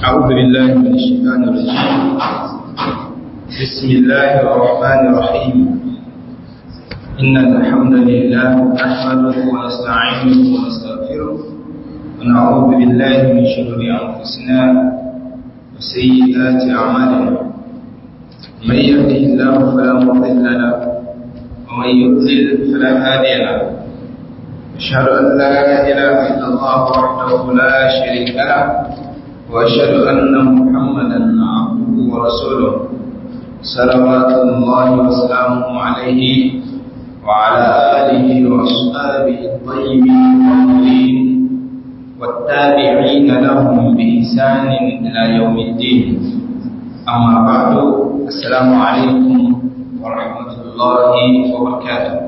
أعوذ بالله من الشيطان الرجيم بسم الله الرحمن الرحيم إن الحمد لله نحمده ونستعينه ونستغفره ونعوذ بالله من شرور أنفسنا وسيئات أعمالنا من يهده الله فلا مضل له ومن يضلل فلا هادي له أشهد أن لا إله إلا الله وحده لا شريك له وأشهد أن محمدا عبده ورسوله صلوات الله وسلامه عليه وعلى آله وأصحابه الطيبين الطاهرين والتابعين لهم بإحسان إلى يوم الدين أما بعد السلام عليكم ورحمة الله وبركاته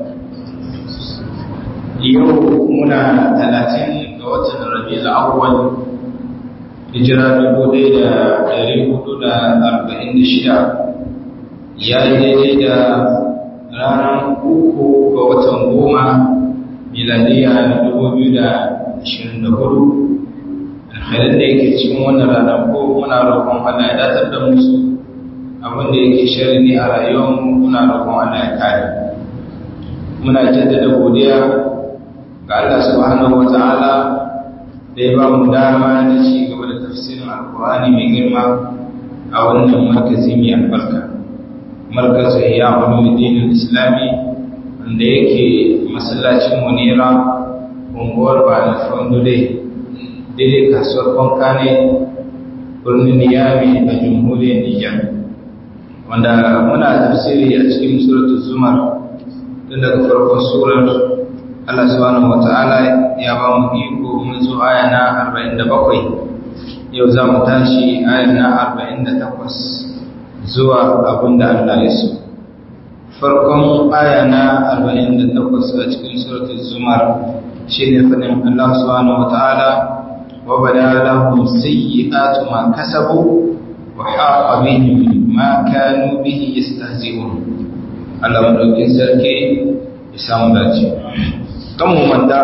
yau muna talatin ga watan rabi'ul awwal hijira dubu ɗaya da ɗari hudu da arba'in da shida ya yi daidai da ranar uku ga watan goma miladiya na dubu biyu da ashirin da hudu alhalin da yake cikin wannan ranar ko muna roƙon Allah ya datar da musu abin da yake shari ne a rayuwarmu muna roƙon Allah ya kare muna jaddada godiya ga Allah subhanahu wata'ala da ya ba mu dama da ci gaba da tafsirin alkur'ani mai girma a wannan markazi mai albarka markazin ya ulumuddin islami wanda yake masallacin munira unguwar ba na fondule daidai kasuwar kwankane birnin niyami a jamhuriyar nijar wanda muna tafsiri a cikin suratul zumar tun daga farkon surar Allah subhanahu wata'ala ya ba mu iko mun zo aya na 47 yau za mu tashi aya na 48 zuwa abinda Allah ya so farkon aya na 48 a cikin suratul zumar shine fadin Allah subhanahu wata'ala wa bada lahum sayyi'atu ma kasabu wa haqa bihim ma kanu bihi yastahzi'un Allah madaukin sarki ya samu dace kan mu manta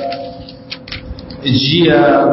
jiya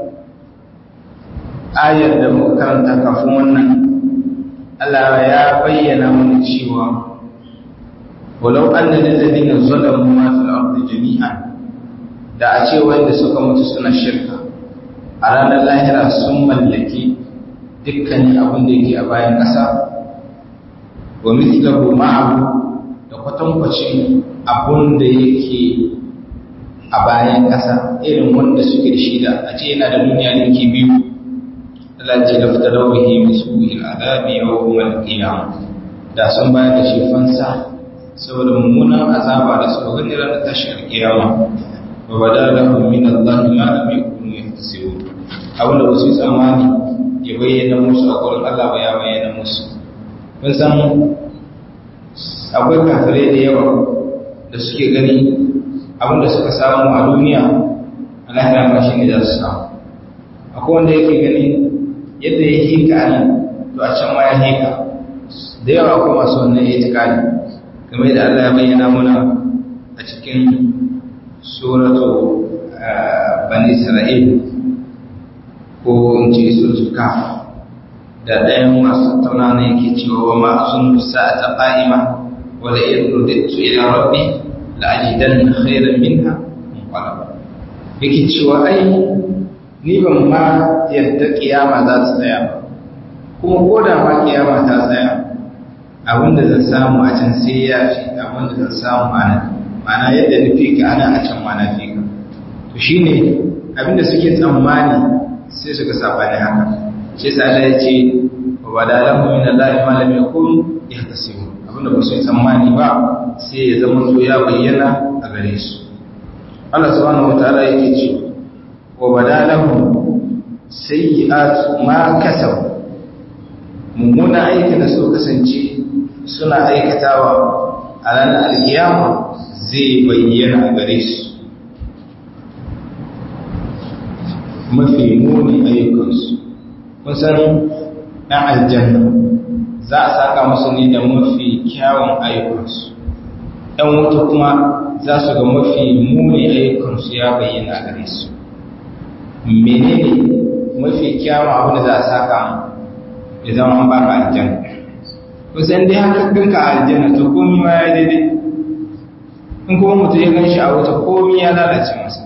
ayar da muka karanta kafin wannan Allah ya bayyana mana cewa walau anna lil ladina zalamu ma fil ardi jami'an da a ce wanda suka mutu suna shirka a ranar lahira sun mallaki dukkanin abin da yake a bayan ƙasa wa mithlahu ma'ahu da kwatankwacin abin da yake a bayan ƙasa irin wanda suke da shida a ce yana da duniya ninki biyu Allah ce da fita rawahi mai su'il azabi yau mal qiyam da sun bayar da shi fansa saboda mummunan azaba da suka gani ranar tashi alkiyama wa bada lahum min Allah ma lam yakunu yahtasibun abin da wasu tsammani ya bayyana musu a gurin Allah ba ya bayyana musu kun san akwai kafirai da yawa da suke gani abinda suka samu a duniya a lahira ma shi ne za su samu akwai wanda yake gani yadda ya hika a nan to a can ma ya hika da yawa akwai masu wannan ya tikali game da Allah ya bayyana muna a cikin suratu bani isra'il ko in ce suratul kaf da ɗayan masu tattauna ne yake cewa wa ma sun sa'ata qa'ima wa la yurdittu ila rabbi la'ajidan khairan minha munqalaba yake cewa ai ni ban ma yadda kiyama za ta tsaya ba kuma ko da ma kiyama ta tsaya abinda zan samu a can sai ya fi abinda zan samu a nan ma'ana yadda nufi ka ana a can ma na fi ka to shine abinda suke tsammani sai suka sabani haka shi yasa Allah ya ce wa badalahu min Allah ma lam yakun yahtasibu abinda ba su yi tsammani ba sai ya zama to ya bayyana a gare su Allah subhanahu wataala yake ce wa badalahum sayyi'at ma kasabu mummuna aikin da suka kasance suna aikatawa a ranar alkiyama zai bayyana a gare su mafi muni ayyukansu kun san ɗan aljanna za a saka musu ne da mafi kyawun ayyukansu ‘yan wuta kuma za su ga mafi muni ayyukansu ya bayyana gare su menene mafi kyawun abin da za a saka ya zama an baka aljanna kusan dai haka ganka a aljanna to komi ma ya daidai in kuma mutum ya gan shi a wuta komi ya lalace masa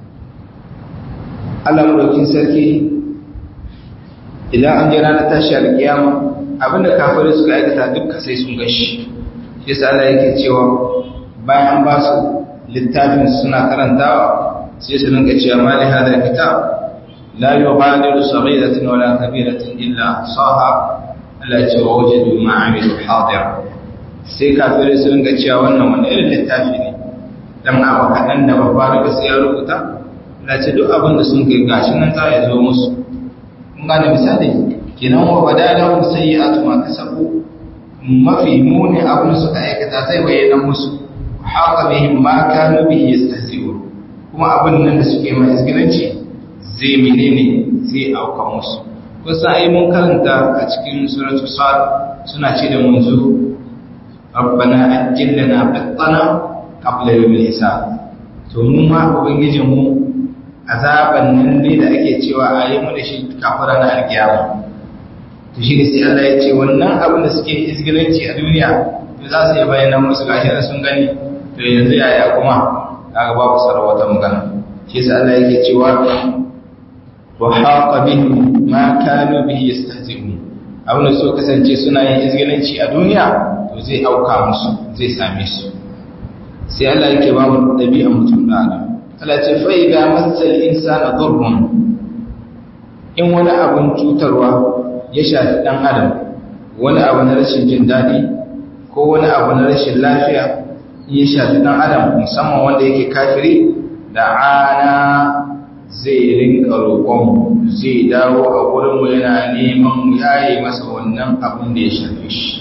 Allah madaukin sarki idan an je ranar tashi alkiyama abinda kafirai suka aikata dukka sai sun gashi shi yasa Allah yake cewa bayan ba su littafin suna karantawa sai su rinka cewa mali hada kitab la yughadiru saghiratin wala kabiratin illa ahsaha Allah ya ce wa wajadu ma amilu hadir sai kafirai su rinka cewa wannan wani irin littafi ne dan abu kaɗan da babba daga sai ya rubuta Allah ce duk abin da sun kai gashi nan za ya zo musu kun gane misali kenan wa badalahum sayyi'atu ma kasabu mafi muni abin suka aikata zai bayyana musu haka bihim ma kanu bihi yastahzi'un kuma abin nan da suke mai isgilanci zai menene zai auka musu kusa ai mun karanta a cikin suratul sad suna ce da munzu rabbana ajjilna bittana qabla yawmil hisab to mu ma ubangijin mu azaban nan dai da ake cewa a yi mu da shi kafara na alkiyama to shi ne sai Allah ya ce wannan abin da suke isgilanci a duniya to za su yi bayyana musu gashi da sun gani to yanzu yaya kuma kaga babu sarar wata magana shi yasa Allah yake cewa wa haqa bihim ma kanu bihi yastahzi'un abin da so kasance suna yin isgilanci a duniya to zai auka musu zai same su sai Allah yake ba mu dabi'an mutum da adam Allah ce fa idza massal insana dhurrun in wani abun cutarwa ya shafi ɗan adam wani abu na rashin jin daɗi ko wani abu na rashin lafiya ya shafi ɗan adam musamman wanda yake kafiri da ana zai rinka roƙon zai dawo a wurinmu yana neman yayi masa wannan abin da ya shafe shi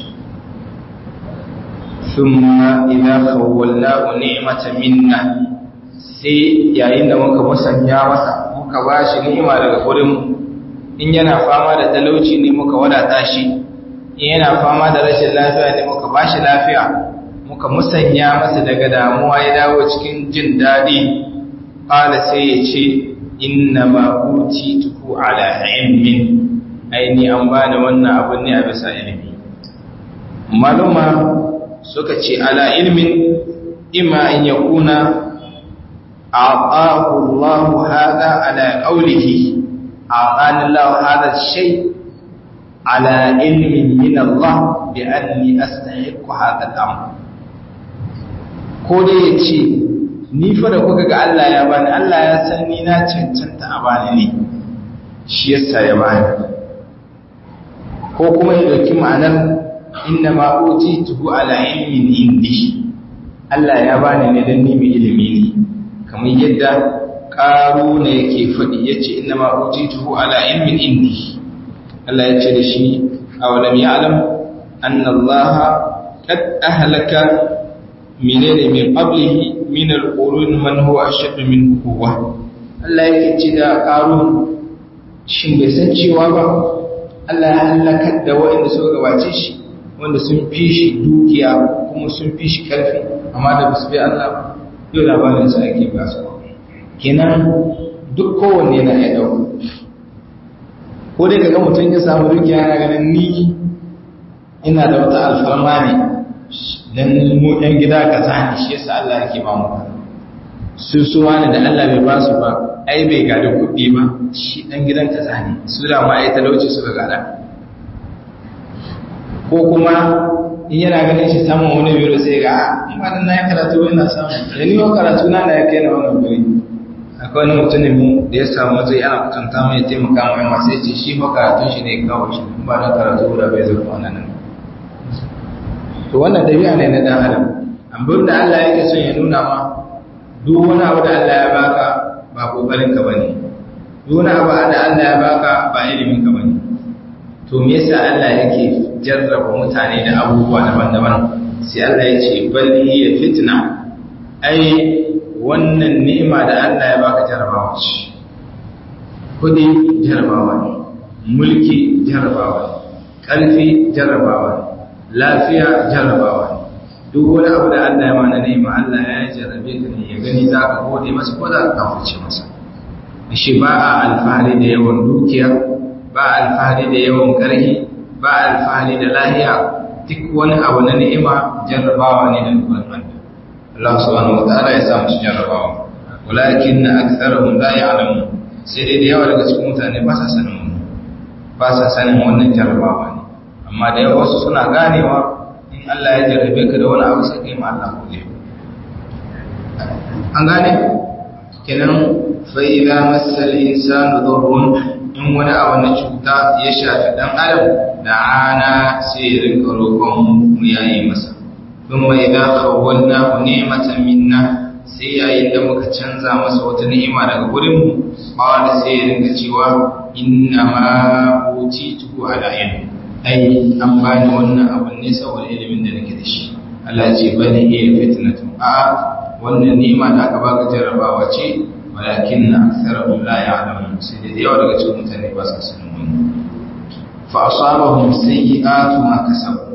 thumma idza khawwalnahu ni'matan minna sai yayin da muka musanya masa muka bashi ni'ima daga wurinmu in yana fama da talauci ne muka wadata shi in yana fama da rashin lafiya ne muka bashi lafiya muka musanya masa daga damuwa ya dawo cikin jin daɗi ƙala sai ya ce inna ma tuku ala ilmin aini an bani wannan abun ne a bisa ilimi maluma suka ce ala ilmin ima an yakuna a'tahu Allah hada ala qawlihi أعطاني الله هذا الشيء على علم من الله بأني أستحق هذا الأمر ko dai ya ce ni fa da kuka ga Allah ya bani Allah ya san ni na cancanta a bani ne shi yasa ya bani ko kuma ya dauki ma'anar inna ma utituhu ala ilmin indi Allah ya bani ne dan ni mai ilimi ne kamar yadda ƙaru ne yake faɗi ya ce ina ma'ujituhu ala ilmin indi Allah ya ce da shi a walam ya'alam annallaha kad ahlaka menene min qablihi min al-qurun man huwa ashaddu min quwwa Allah yake ce da ƙaru shin bai san cewa ba Allah ya halakar da waɗanda suka gabace shi wanda sun fi shi dukiya kuma sun fi shi karfi amma da basu bi Allah ba yau labarin sa ake ba su kenan duk kowanne na ya ɗauka ko dai kaga mutum ya samu dukiya na ganin ni ina da wata alfarma ne dan mu ɗan gida ka sani shi yasa Allah yake ba mu su su wani da Allah bai ba su ba ai bai gada kuɗi ba shi ɗan gidan ka sani su da ma ai talauci suka gada ko kuma in yana ganin shi samun wani biro sai ga in ba dan na yi karatu ina samu da ni wa karatu na da ya kai na wannan guri akwai wani mutumin mu da ya samu matsayi ana kutunta mai taimaka mai masu yace shi fa karatun shi ne kawo shi ba na karatu da bai zama wannan nan to wannan dabi'a ne na dan adam abin da Allah yake son ya nuna ma duk wani abu da Allah ya baka ba kokarin ka bane duk wani abu da Allah ya baka ba ilimin ka bane to me yasa Allah yake jarraba mutane da abubuwa daban-daban sai Allah ya ce bal hiya fitna ai wannan ni'ima da Allah ya baka jarabawa ce kudi jarabawa ne mulki jarabawa ne ƙarfi jarabawa ne lafiya jarabawa ne duk wani abu da Allah ya mana ni'ima Allah ya jarabe ka ne ya gani za ka gode masa ko za ka kafurce masa shi ba a alfahari da yawan dukiya ba a alfahari da yawan ƙarfi ba a alfahari da lahiya duk wani abu na ni'ima jarrabawa ne da dukkan Allah Allah subhanahu wa ta'ala ya sa mu jarrabawa walakin aktharuhum la ya'lamun sai dai da yawa daga cikin mutane ba sa sanin wannan ba sa sanin wannan jarrabawa ne amma da yawa wasu suna ganewa in Allah ya jarrabe ka da wani abu sai kai ma Allah godiya an gane kenan fa idza massal insanu dhurrun in wani abu na cuta ya shafi dan adam da ana sai ya rinka roƙon mu yayi masa thumma idza khawwalnahu ni'matan minna sai yayin da muka canza masa wata ni'ima daga gurin mu qala sai ya rinka cewa inna ma utitu ala ilm ai an bani wannan abun ne saboda ilimin da nake da shi Allah ya ce bani iya fitnatu a wannan ni'ima da aka baka jarrabawa ce walakin na aksarahum la ya'lamun sai da yawa daga cikin mutane ba su sanin wannan fa asabahum sayyi'atu ma kasabu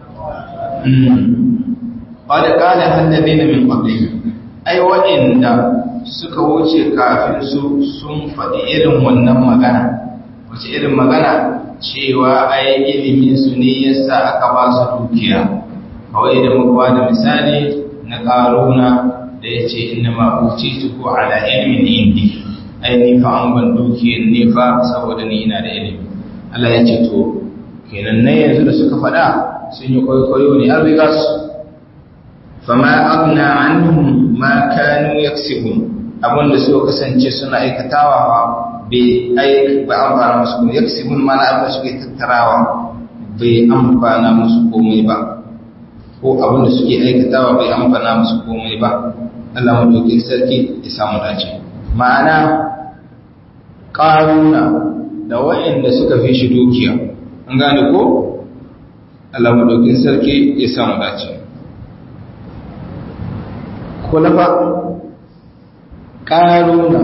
qad qala alladhina min qablihim ai wa'inda suka wuce kafin su sun faɗi irin wannan magana wace irin magana cewa ai ilimin su ne yasa aka ba su dukiya kawai da muka ba da misali na ƙaruna da ya ce ina ma'uci tuku ala ilimin indi ai ni fa an ban dukiyar ne fa saboda ni ina da ilimi Allah ya ce to kenan na yanzu da suka faɗa sun yi kwaikwayo ne an riga su fama agna anhum ma kanu yaksibun abin da suka kasance suna aikatawa ba bai aik ba amfana musu kuma yaksibun mana abin da suke tattarawa bai amfana musu komai ba ko abin da suke aikatawa bai amfana musu komai ba Allah madaukin sarki ya samu dace ma'ana ƙaruna da waɗanda suka fi shi dukiya an gane ko Allah madaukin sarki ya samu dace kulafa ƙaruna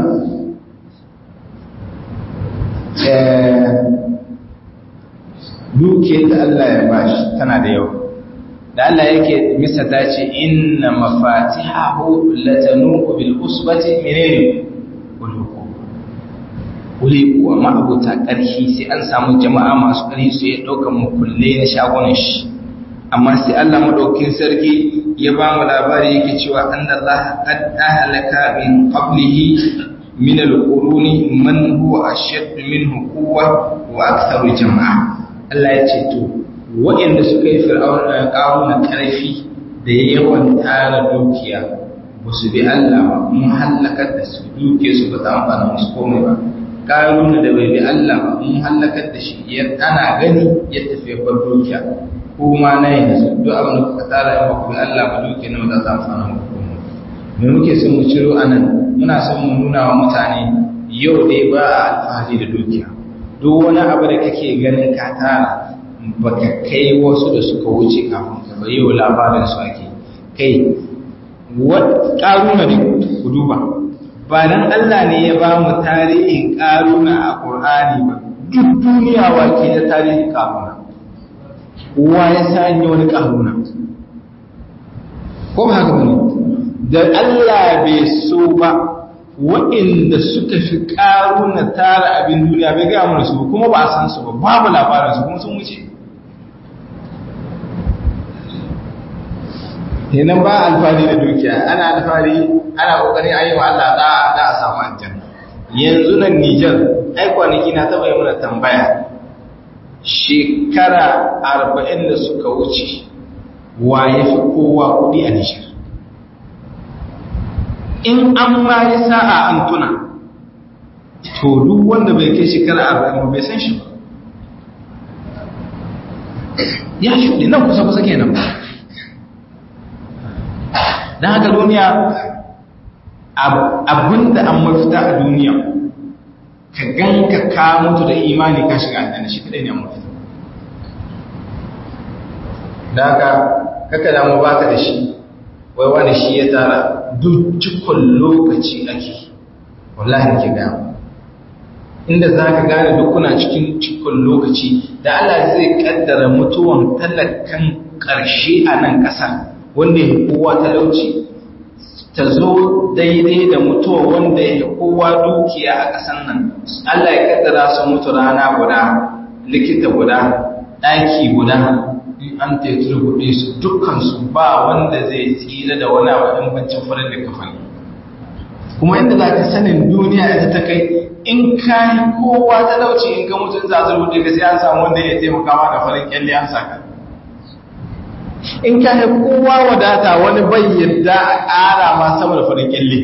dukiyar da Allah ya bashi tana da yawa da Allah yake misata ce inna mafatihahu latanu bil usbati menene uluku uluku amma abota karhi sai an samu jama'a masu karhi su ya dauka mukulle na shagunan shi amma sai Allah madaukin sarki ya ba mu labari yake cewa anna Allah qad ahlaka min qablihi min al-quruni man huwa ashadd minhu quwwa wa aktharu jama'a Allah ya ce to waɗanda suka yi fir'auna ƙaruna ƙarfi da yawan tara dukiya ba su bi Allah ba mun hallakar da su duke su ba ta amfana musu komai ba ƙaruna da bai bi Allah ba mun hallakar da shi ya ana gani ya tafi bar dukiya ko ma na yanzu duk abin da kuka tara in ba ku bi Allah ba duke nawa za ta amfana muku komai me muke son mu ciro anan muna son mu nuna wa mutane yau dai ba a alfahari da dukiya duk wani abu da kake ganin ka tara baka kai wasu da suka wuce kafin ka bai yau labarin su ake kai ƙaruna ne ku duba ba dan Allah ne ya ba mu tarihin ƙaruna a Qur'ani ba duk duniya wake da tarihin ƙaruna wa ya sanya wani ƙaruna ko ba haka bane da Allah bai so ba waɗanda suka fi ƙaruna tara abin duniya bai gaya mana su kuma ba a san su ba babu labarin su kuma sun wuce kenan ba alfahari da dukiya ana alfahari ana kokarin ayi wa Allah da da a samu aljanna yanzu nan Niger ai kwanaki na taba yi mana tambaya shekara 40 da suka wuce wa yafi kowa kudi a Niger in an ma yi sa'a an tuna to duk wanda bai kai shekara 40 bai san shi ba ya shuɗe nan kusa kusa kenan ba don haka duniya abinda an mafita a duniya ka ganka ka mutu da imani ka shiga aljanna shi kadai ne an mafita da haka kaka damu baka da shi wai wani shi ya tara duk cikon lokaci ake wallahi ke gama inda za ka gane duk kuna cikin cikon lokaci da Allah zai kaddara mutuwan talakan ƙarshe a nan ƙasar wanda ya kowa talauci ta zo daidai da mutuwa wanda ya kowa dukiya a ƙasan nan Allah ya kaddara su mutu rana guda likita guda ɗaki guda in an taitar kuɗe su dukkansu ba wanda zai tsira da wani abu bancin farin da kafani kuma inda za ka sanin duniya ita ta kai in ka yi kowa talauci in ka mutu za su rubuta ka sai an samu wanda ya taimaka ma da farin kyalle an saka in ka yi kowa wadata wani bai yadda a ƙara ma sama da farin kyalle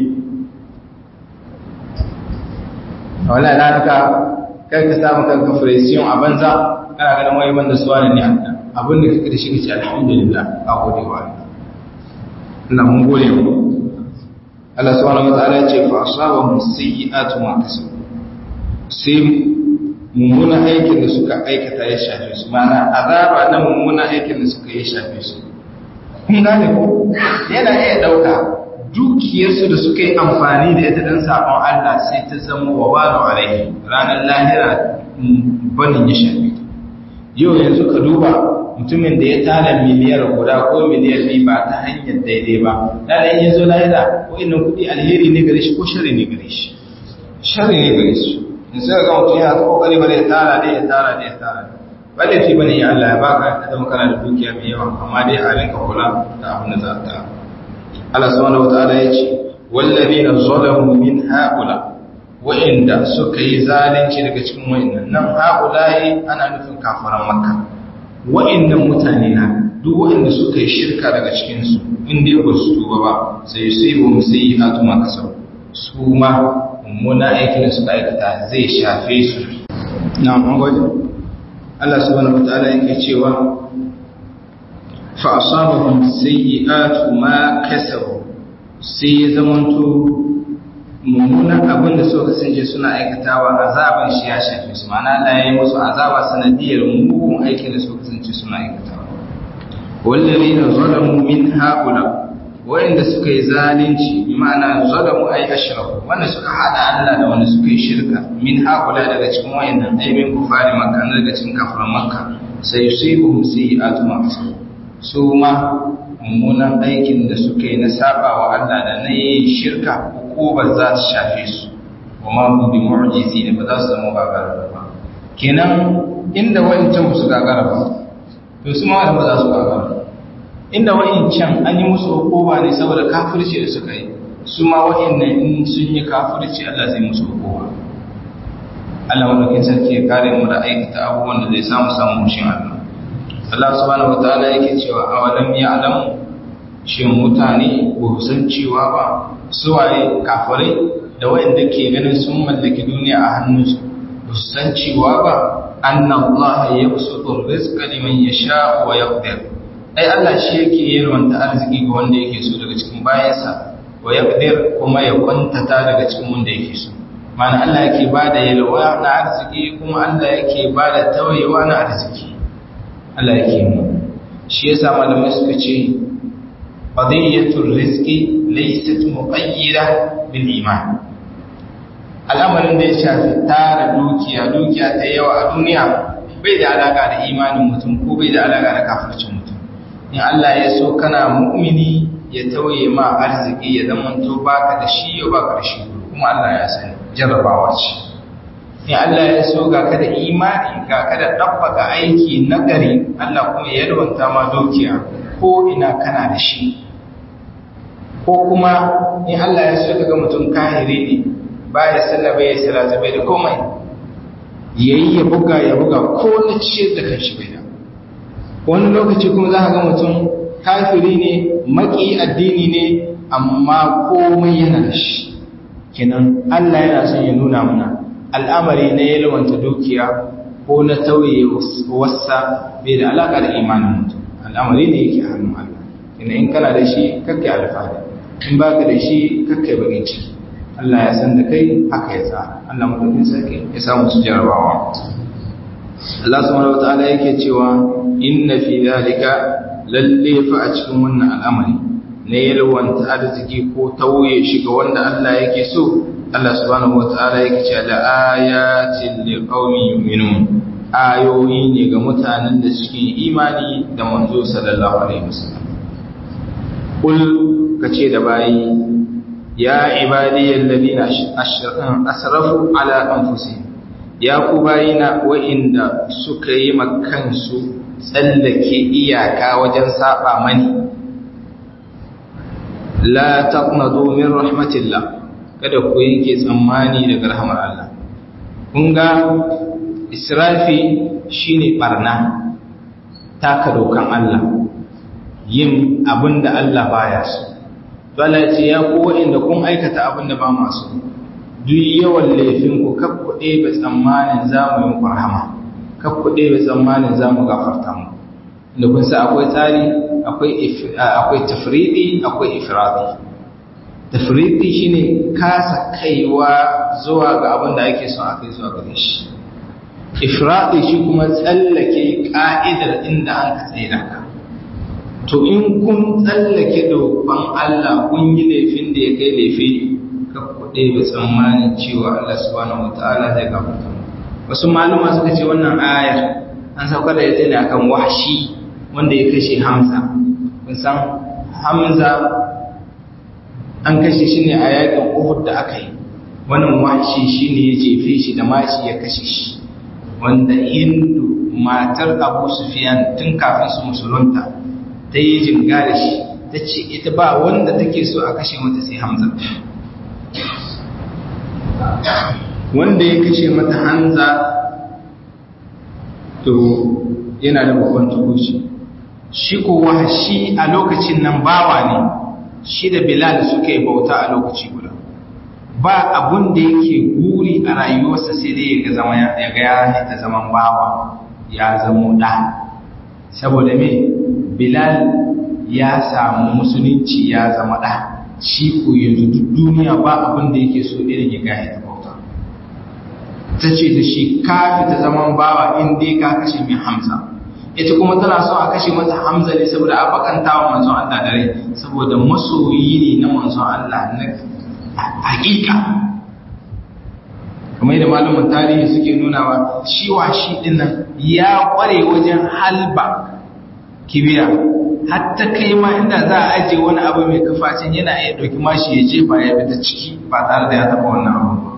wala na ka kai ka samu kanka furesiyon a banza kana ganin wai banda suwa ne Allah abin da kake da shi kace alhamdulillah a gode wa Allah mun gode mu Allah subhanahu wa ta'ala ya ce fa asabahum sayyi'atu ma kasabu sai mummunan aikin da suka aikata ya shafe su mana azaba na mummunan aikin da suka yi shafe su kun gane ko yana iya dauka dukiyarsu da suka yi amfani da ita dan sabon Allah sai ta zama wabalu alaihi ranar lahira banin ya shafe yau yanzu ka duba mutumin da ya tara miliyar guda ko miliyar biyu ba ta hanyar daidai ba da ya zo lahira ko inda kuɗi alheri ne gare shi ko shari ne gare shi shari ne gare shi in sai ga mutum yana ta kokari bare ya tara dai ya tara dai ya tara ba da fi bane ya Allah ya baka ka zama kana da dukiya mai yawa amma dai a rinka kula da abin da za ta Allah subhanahu wataala ya ce wallazina zalamu min haula wa'inda suka yi zalunci daga cikin wa'innan nan haula'i ana nufin kafaran makka wa'innan mutane na duk wa'inda suka yi shirka daga cikinsu inda ya su tuba ba sai sai ba mu sai a tuma kasar su ma mummuna aikin da suka aikata zai shafe su na mangwaje Allah subhanahu wataala yake cewa fa asabahum sayyi'atu ma kasabu sai ya zamanto mummunan abin da suka kasance suna aikatawa azaban shi ya shafe su ma'ana Allah ya yi musu azaba sanadiyar mugun aikin da suka kasance suna aikatawa wallazina zalamu min haula wanda suka yi zalunci bi ma'ana zalamu ay ashraku wanda suka hada Allah da wanda suka yi shirka min haula daga cikin wayannan aibin kufari makka daga cikin kafiran makka sai yusibuhum sayyi'atu ma kasabu su ma mummunan aikin da suka yi na saba wa Allah da na yin shirka ba za ta shafe su wa ma hum bi mu'jizi ne ba za su zama gagara ba kenan inda wancan su gagara ba to su ma ba za su gagara inda can an yi musu hukuma ne saboda kafirci da suka yi su ma wa'annan in sun yi kafirci Allah zai musu hukuma Allah madaukin sarki ya kare mu da aikata abubuwan da zai samu samu mushin Allah Allah subhanahu wataala yake cewa awalam ya'lamu shin mutane ba san cewa ba suwaye kafirai da wayanda ke ganin sun mallaki duniya a hannunsu ba su san cewa ba anna Allah yabsutu rizqa liman yasha wa yaqdir ai Allah shi yake yalwanta arziki ga wanda yake so daga cikin bayansa wa yaqdir kuma ya kwantata daga cikin wanda yake so ma'ana Allah yake bada yalwa na arziki kuma Allah yake bada tawayewa na arziki Allah yake mu shi yasa malamai suka ce qadiyatul rizqi laysat muqayyida bil iman al'amarin da ya shafi tara dukiya dukiya ta yawa a duniya bai da alaka da imanin mutum ko bai da alaka da kafircin mutum in Allah ya so kana mu'mini ya tauye ma arziki ya zamanto baka da shi ya baka da shi kuma Allah ya sani jarrabawa ce in Allah ya so ga ka da imani ga ka da ɗabbaka aiki nagari Allah kuma ya yalwanta ma dukiya ko ina kana da shi ko kuma in Allah ya so ka ga mutum kahiri ne baya sallah bai salata bai da komai yayi ya buga ya buga ko na ciyar da kanshi bai da wani lokaci kuma za ka ga mutum kafiri ne maki addini ne amma komai yana da shi kenan Allah yana son ya nuna mana al'amari na yalwanta dukiya ko na tauye wasa bai da alaka da imanin mutum al'amari ne yake hannun Allah kenan in kana da shi kakkai alfahari in baka da shi kakkai bakin ciki Allah ya san da kai haka ya tsara Allah madaukin sarki ya samu su jarabawa Allah subhanahu wataala yake cewa inna fi zalika lalle fa a cikin wannan al'amari ne yalwanta arziki ko tauye shi ga wanda Allah yake so Allah subhanahu wataala yake cewa la ayatin liqaumin yu'minun ayoyi ne ga mutanen da suke imani da manzo sallallahu alaihi wasallam kul kace da bayi ya ibadiyal ladina asrafu ala anfusihim ya ku bayina wa'inda suka yi makansu tsallake iyaka wajen saba mani la taqnatu min rahmatillah kada ku yanke tsammani daga rahmar Allah kun ga israfi shine barna taka dokan Allah yin abinda Allah baya so dole ce ya ku wa'inda kun aikata abinda ba masu duk yawan laifin ku kakkuɗe ba tsammanin za mu yi muku rahama kakkuɗe ba tsammanin za mu gafarta mu da kun sa akwai tsari akwai tafriɗi akwai ifradi tafriɗi shine kasa kaiwa zuwa ga abin da ake son a kai zuwa gare shi ifradi shi kuma tsallake ka'idar inda an ka tsaye da ka to in kun tsallake dokon Allah kun yi laifin da ya kai laifi kakkuɗe ba tsammanin cewa Allah subhanahu wataala zai gafarta wasu maluma suka ce wannan ayar an sauka da ita ne akan wahshi wanda ya kashe Hamza kun san Hamza an kashe shi ne a yakin Uhud da aka yi wannan wahshi shine ya jefe shi da mashi ya kashe shi wanda Hindu matar Abu Sufyan tun kafin su musulunta ta yi jinga da shi ta ce ita ba wanda take so a kashe mata sai Hamza wanda ya kashe mata Hamza to yana da babban tukuci shi kuwa shi a lokacin nan bawa ne shi da Bilal suka yi bauta a lokaci guda ba abun da yake guri a rayuwarsa sai dai ya ga zama ya ga ya ta zaman bawa ya zamo da saboda me Bilal ya samu musulunci ya zama da shi ko yanzu duk duniya ba abin da yake so irin ya gaya ta bauta ta ce da shi ka fita zaman bawa in dai ka kashe min Hamza ita kuma tana so a kashe mata Hamza ne saboda a bakanta wa manzon Allah dare saboda masoyi ne na manzon Allah na hakika kamar da malamin tarihi suke nunawa shi wa shi dinnan ya kware wajen halba kibiya hatta kai ma inda za a ajiye wani abu mai kafacin yana iya ɗauki mashi ya jefa ya fita ciki ba tare da ya taɓa wannan abu ba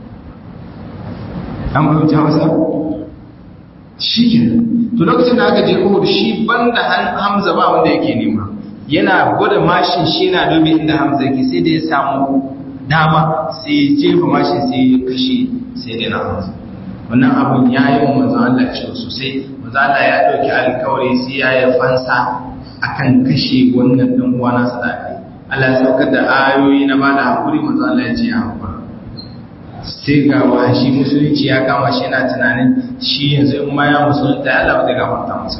an fahimci hausa shi ke to lokacin da aka je uhud shi banda hamza ba wanda yake nema yana gwada mashin shi na dubi inda hamza yake sai da ya samu dama sai ya jefa mashin sai ya kashe sai da na hamza wannan abun ya yi wa manzo Allah ciwo sosai manzo Allah ya ɗauki alkawari sai ya yi fansa akan kashe wannan dan uwa nasa da ake Allah ya saukar da ayoyi na ba da hakuri manzo Allah ya ce ya hakura sai ga washi musulunci ya kama shi yana tunanin shi yanzu in ma ya musulunta ya Allah ba zai gafarta masa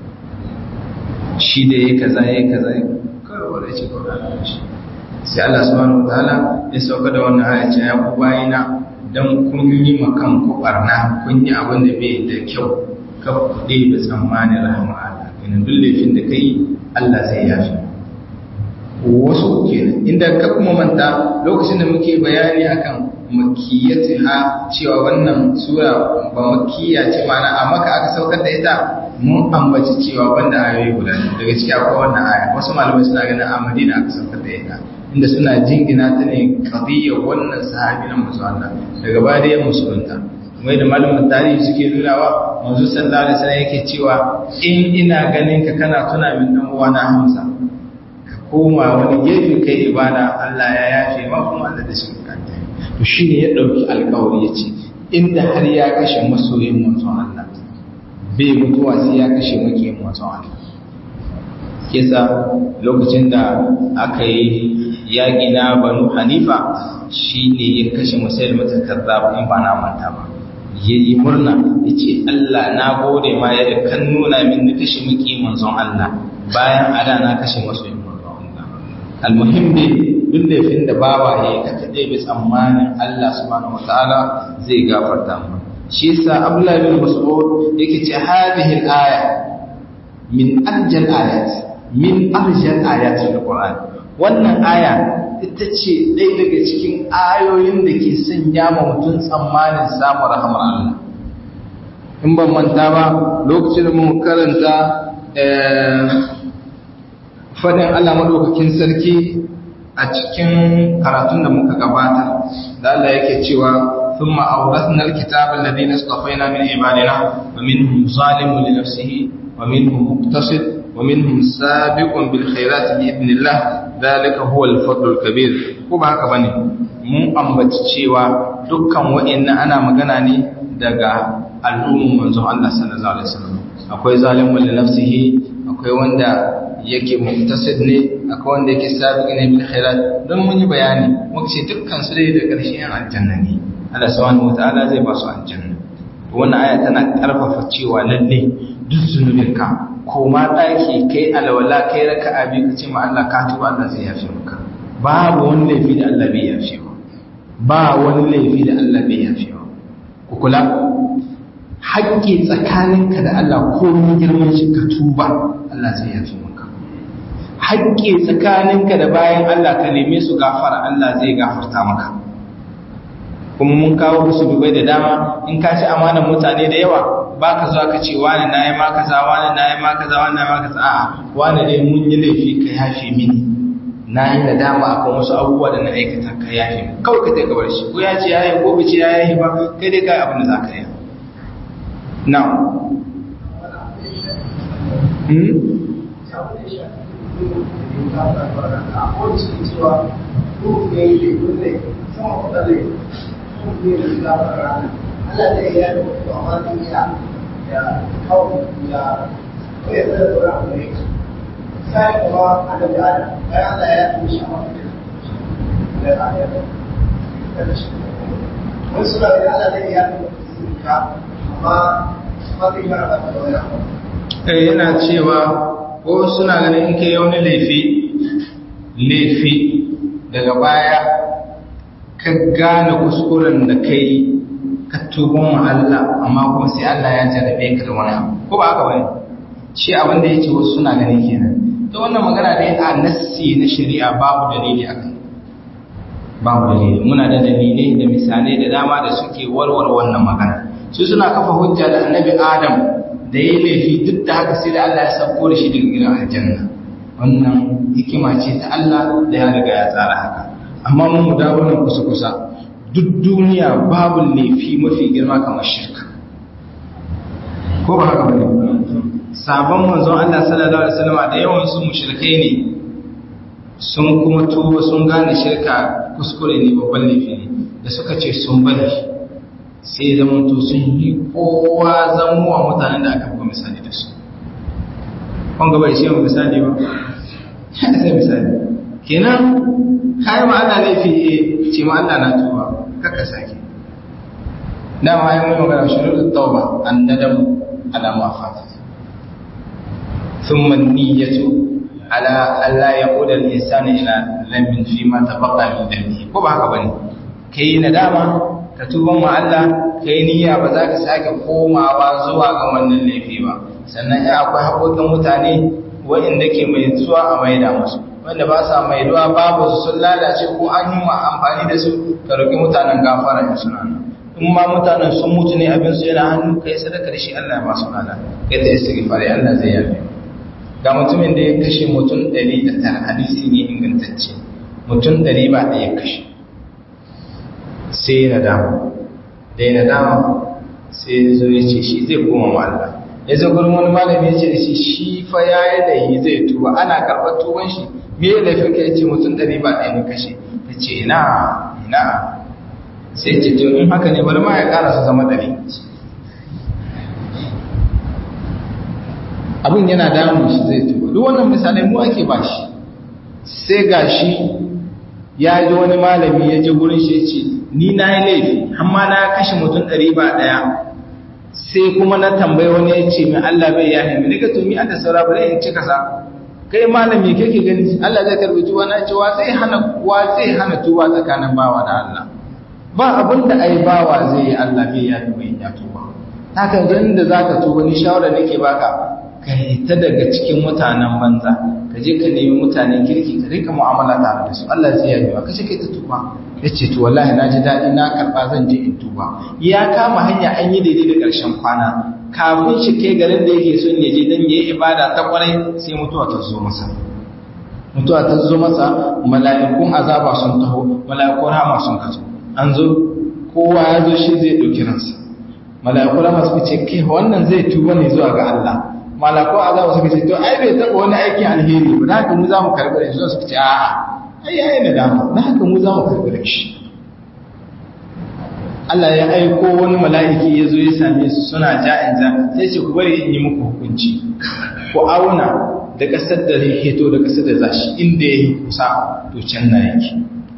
shi da yayi kaza yayi kaza kawai wanda ce kawai shi sai Allah subhanahu wataala ya sauka da wannan aya ce ya ku bayina dan kun yi makan ku barna kun yi abin da bai da kyau ka kuɗe da tsammanin rahama Allah kenan duk laifin da kai Allah zai yafi wasu kenan inda ka kuma manta lokacin da muke bayani akan makiyatiha cewa wannan sura ba makiya ce mana a maka aka saukar da ita mun ambaci cewa banda ayoyi guda ne daga ciki akwai wannan aya wasu malamai suna ganin a Madina aka saukar da ita inda suna jingina ta ne qadiyya wannan sahabi na manzo Allah daga baya da ya musulunta kuma da malamin tarihi suke nunawa manzo sallallahu alaihi wasallam yake cewa in ina ganin ka kana tuna min dan uwana Hamza ka koma wani gefe kai ibada Allah ya yafe ma kuma Allah da shi kanta to shine ya dauki alƙawari yace inda har ya kashe masoyin manzon Allah bai mutuwa sai ya kashe makiyin manzon Allah kisa lokacin da aka yi yaƙi na banu hanifa shi ne ya kashe musulmatin kazzab in ba na manta ba ya yi murna ya ce Allah na gode ma ya kan nuna min na kashe maki manzon Allah bayan ada na kashe masu yin manzon Allah almuhim ne duk laifin da bawa ya yi kaka ɗaya bi tsammanin Allah subhanahu wa ta'ala zai gafarta mu shi yasa Abdullahi bin Mas'ud yake ce hadhihi al-aya min arjal ayat min arjal ayat al-Qur'an wannan aya ita ce ɗaya daga cikin ayoyin da ke sanya ma mutum tsammanin samun rahamar Allah in ban manta ba lokacin da mun karanta fadin Allah madaukakin sarki a cikin karatun da muka gabata da Allah yake cewa ثم أورثنا الكتاب الذين اصطفينا من عبادنا ومنهم ظالم لنفسه ومنهم مقتصد ومنهم سابق بالخيرات بإذن الله ذلك هو الفضل الكبير ko ba haka bane mun ambaci cewa dukkan wa'annan ana magana ne daga al'umman manzon Allah sallallahu alaihi wasallam akwai zalimun li nafsihi akwai wanda yake muftasid ne akwai wanda yake sabiq ne bil khairat don mun yi bayani muka ce dukkan su dai da ƙarshen aljanna ne Allah subhanahu wataala zai ba su aljanna wannan aya tana karfafa cewa lalle duk zunubinka ko ma daki kai alwala kai raka'a bi ka ce ma Allah ka tuba Allah zai yafe maka babu wani laifi da Allah bai yafe ba ba wani laifi da Allah bai yafe ba ku kula haƙƙi tsakaninka da Allah ko mun girman shi ka tuba Allah zai yafe maka haƙƙi tsakaninka da bayan Allah ka neme su gafara Allah zai gafarta maka kuma mun kawo musu dubai da dama in ka ci amanar mutane da yawa ba ka zuwa ka ce wani na yi maka za wani na yi maka za wani na yi maka za a wani dai mun yi laifi ka yafe mini na yi da dama akan wasu abubuwa da na aikata ka yafe mini kawai ka taika bar shi ko ya ce ya yi ko ce ya yi ba kai dai kai abin da za ka yi now Allah zai yi yadda wasu amma zai iya ya kawo ya kawai zai da tsoron abu ne sai kuma adam da adam bayan Allah ya yi shi a mafi da ya yi da shi wani suna da Allah zai yi yadda wasu ka amma amma zai yi yadda da wani abu eh yana cewa ko suna ganin in kai wani laifi laifi daga baya ka gane kuskuren da kai ka tubon wa Allah amma kuma sai Allah ya jarabe ka da wani abu ko ba haka bane shi abin da yake wasu suna ganin kenan to wannan magana dai a nassi na shari'a babu dalili akan babu dalili muna da dalilai da misalai da dama da suke warware wannan magana su suna kafa hujja da annabi Adam da ya laifi duk da haka sai da Allah ya sauko da shi daga gidan aljanna wannan hikima ce ta Allah da ya riga ya tsara haka amma mun mu dawo nan kusa kusa duk duniya babu laifi mafi girma kamar shirka ko ba haka bane sabon manzon Allah sallallahu alaihi wasallam da yawan su mushrikai ne sun kuma tuba sun gane shirka kuskure ne babban laifi ne da suka ce sun bari sai zaman to sun yi kowa zamuwa mutanen da aka buga misali da su kun gaba shi mu misali ba sai misali kenan kai ma Allah laifi eh ce ma Allah na tuba kaka sake dama yi mai magana shurutut tauba an nadam ala ma fata thumma niyyatu ala alla yaquda al-insanu ila lamin fi ma tabaqa min dhanbi ko ba haka bane kai nadama ka tuban wa Allah kai niyya ba za ka sake komawa zuwa ga wannan laifi ba sannan ya akwai haƙoƙin mutane waɗanda ke mai zuwa a maida musu wanda ba sa maiduwa babu su sun lalace ko an yi amfani da su ka roƙi mutanen gafara in suna nan in ma mutanen sun mutu ne abin su yana hannu kai sadaka da shi Allah ya ba su lada kai ta istighfari Allah zai yafe ga mutumin da ya kashe mutum ɗari da tara hadisi ne ingantacce mutum ɗari ba ɗaya kashe sai na dama da ya nadama sai ya zo ya ce shi zai koma ma Allah ya zo gurin wani malami ya ce da shi shi fa ya yi laifi zai tuba ana karɓar tuban shi me ya laifin ka ya ce mutum ɗari ba ɗaya ne kashe ta ce ina ina sai ce to in haka ne bari ma ya ƙara su zama ɗari abin yana damun shi zai tuba duk wannan misalai mu ake ba shi sai ga shi ya ji wani malami ya je gurin shi ya ce ni na yi laifi amma na kashe mutum ɗari ba ɗaya sai kuma na tambayi wani ya ce min Allah bai yahe mi daga to mi an da saura bari in cika sa kai malami kake gani Allah zai karbi tuwa na ce wa zai hana wa zai hana tuwa tsakanin bawa da Allah ba abin da ai bawa zai yi Allah bai yahe mai ya tuba haka ganin da zaka tuba ni shawara nake baka ka hita daga cikin mutanen banza ka je ka nemi mutanen kirki ka rika mu'amala tare da su Allah zai yabe ka kace kai ta tuba yace to wallahi na ji dadi na karba zan je in tuba ya kama hanya an yi daidai da karshen kwana kafin shi kai garin da yake son ya je dan yayi ibada ta kwarai sai mutuwa ta zo masa mutuwa ta zo masa mala'ikun azaba sun taho mala'ikun rahama sun kazo an zo kowa ya zo shi zai ɗauki ransa mala'ikun rahama suka ce kai wannan zai tuba ne zuwa ga Allah mala'ikun azaba suka ce to ai bai taɓa wani aikin alheri ba da haka mu za mu karɓi da shi suka ce a'a ai yayi da dama da haka mu za mu karɓi da shi Allah ya aiko wani mala'iki ya zo ya same su suna ja'in ja sai ce ku bari in yi muku hukunci ku auna da ƙasar da zai heto da ƙasar da za shi inda ya yi kusa to can na yake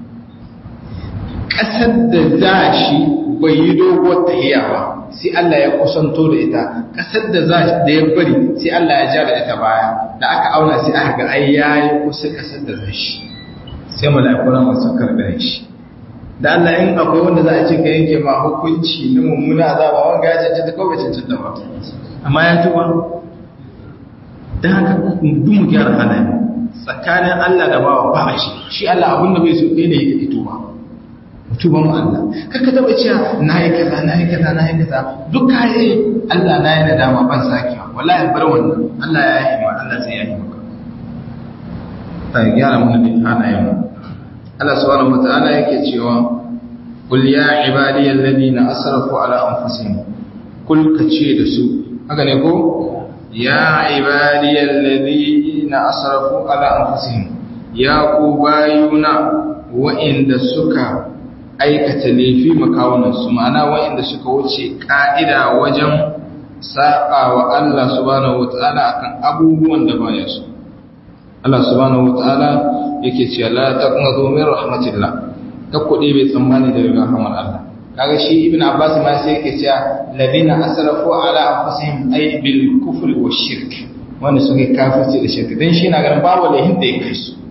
ƙasar da za shi bai yi doguwar tahiya ba sai Allah ya kusanto da ita ƙasar da za da ya bari sai Allah ya ja da ita baya da aka auna sai aka ga ai yayi kusa ƙasar da za shi sai mala'iku na masu karɓar shi da Allah in akwai wanda za a ce ka yanke ma hukunci na mummuna azaba wanga ya cancanta ko bai cancanta ba amma ya tuba dan haka duk mu gyara halaye tsakanin Allah da bawa ba a shi shi Allah abin da bai so ɗaya ne ya tuba tuba mu Allah kaka taba cewa na yi kaza na yi kaza na yi kaza duk kayi Allah na yi nadama ban sakewa wallahi bar wannan Allah ya yi ma Allah sai ya yi maka ta gyara mu da halayen mu Allah subhanahu wata'ala yake cewa kul ya ibadiyal ladina asrafu ala anfusihim kul kace da su haka ne ko ya ibadiyal ladina asrafu ala anfusihim ya ku bayuna wa'inda suka aikata laifi makawunan su ma'ana wa'inda suka wuce ka'ida wajen saba wa Allah subhanahu wata'ala akan abubuwan da baya su Allah subhanahu wata'ala yake cewa la taqnatu min rahmatillah ta kudi bai tsammani daga rahmar Allah kaga shi ibn abbas ma sai yake cewa ladina asrafu ala anfusihim ay bil kufri wa shirk wanda suke kafirci da shirka dan shi na ganin babu lahin da yake su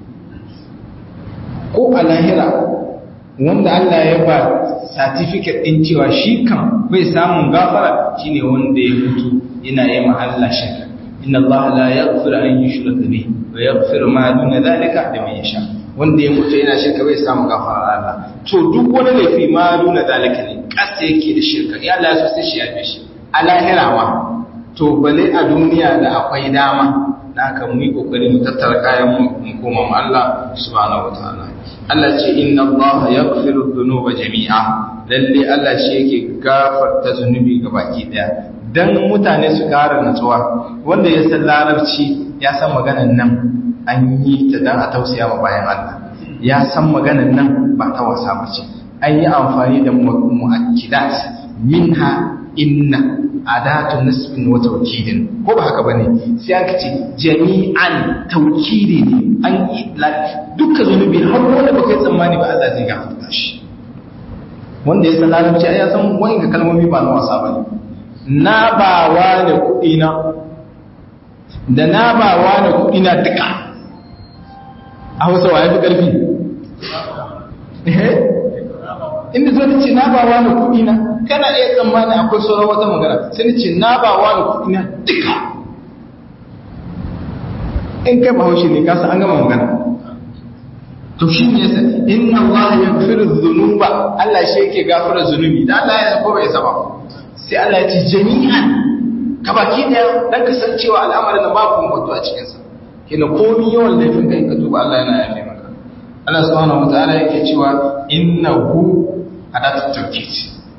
ko a lahira wanda Allah ya ba certificate din cewa shi kan bai samun gafara shine wanda ya mutu yana yi ma Allah shirka inna Allah la yaghfiru an yushraka bihi wa yaghfiru ma duna dhalika liman yasha wanda ya mutu yana shirka bai samu gafara Allah to duk wani laifi ma duna dhalika ne kasa yake da shirka ya Allah ya so sai shi ya fi shi a lahira ma to bale a duniya da akwai dama da aka mu yi kokari mu tattara kayan mu mu koma mu Allah subhanahu wataala Allah ce inna Allah yaghfiru dhunuba jami'a lalle Allah shi yake gafarta zunubi gabaki daya dan mutane su kara natsuwa wanda ya san larabci ya san maganan nan an yi ta dan a tausaya ma bayan Allah ya san maganan nan ba ta wasa ba ce an yi amfani da mu'akkidat minha inna adatu nasbin wa tawkidin ko ba haka bane sai an kace jami'an tawkidi ne an yi dukkan zunubi har wanda baka yi tsammani ba Allah zai gafarta shi wanda ya san larabci ya san wani kalmomi ba na wasa bane na ba wa da kuɗi na da na ba wa da kuɗi na duka a hausa wa ya fi ƙarfi inda zo ce na ba wa da kuɗi na kana iya tsammani akwai sauran wata magana sai ni ce na ba wa da kuɗi na duka in kai bahaushe ne kasa an gama magana to shi ne yasa inna Allah ya firu zunuba Allah shi yake gafara zunubi da Allah ya ko bai saba sai Allah ya ce jami'an ka baki daya dan kasancewa al'amarin da babu mutu a cikin sa kina komai yawan laifin kai ka tuba Allah yana yafe maka Allah subhanahu wataala yake cewa innahu adatu tawkid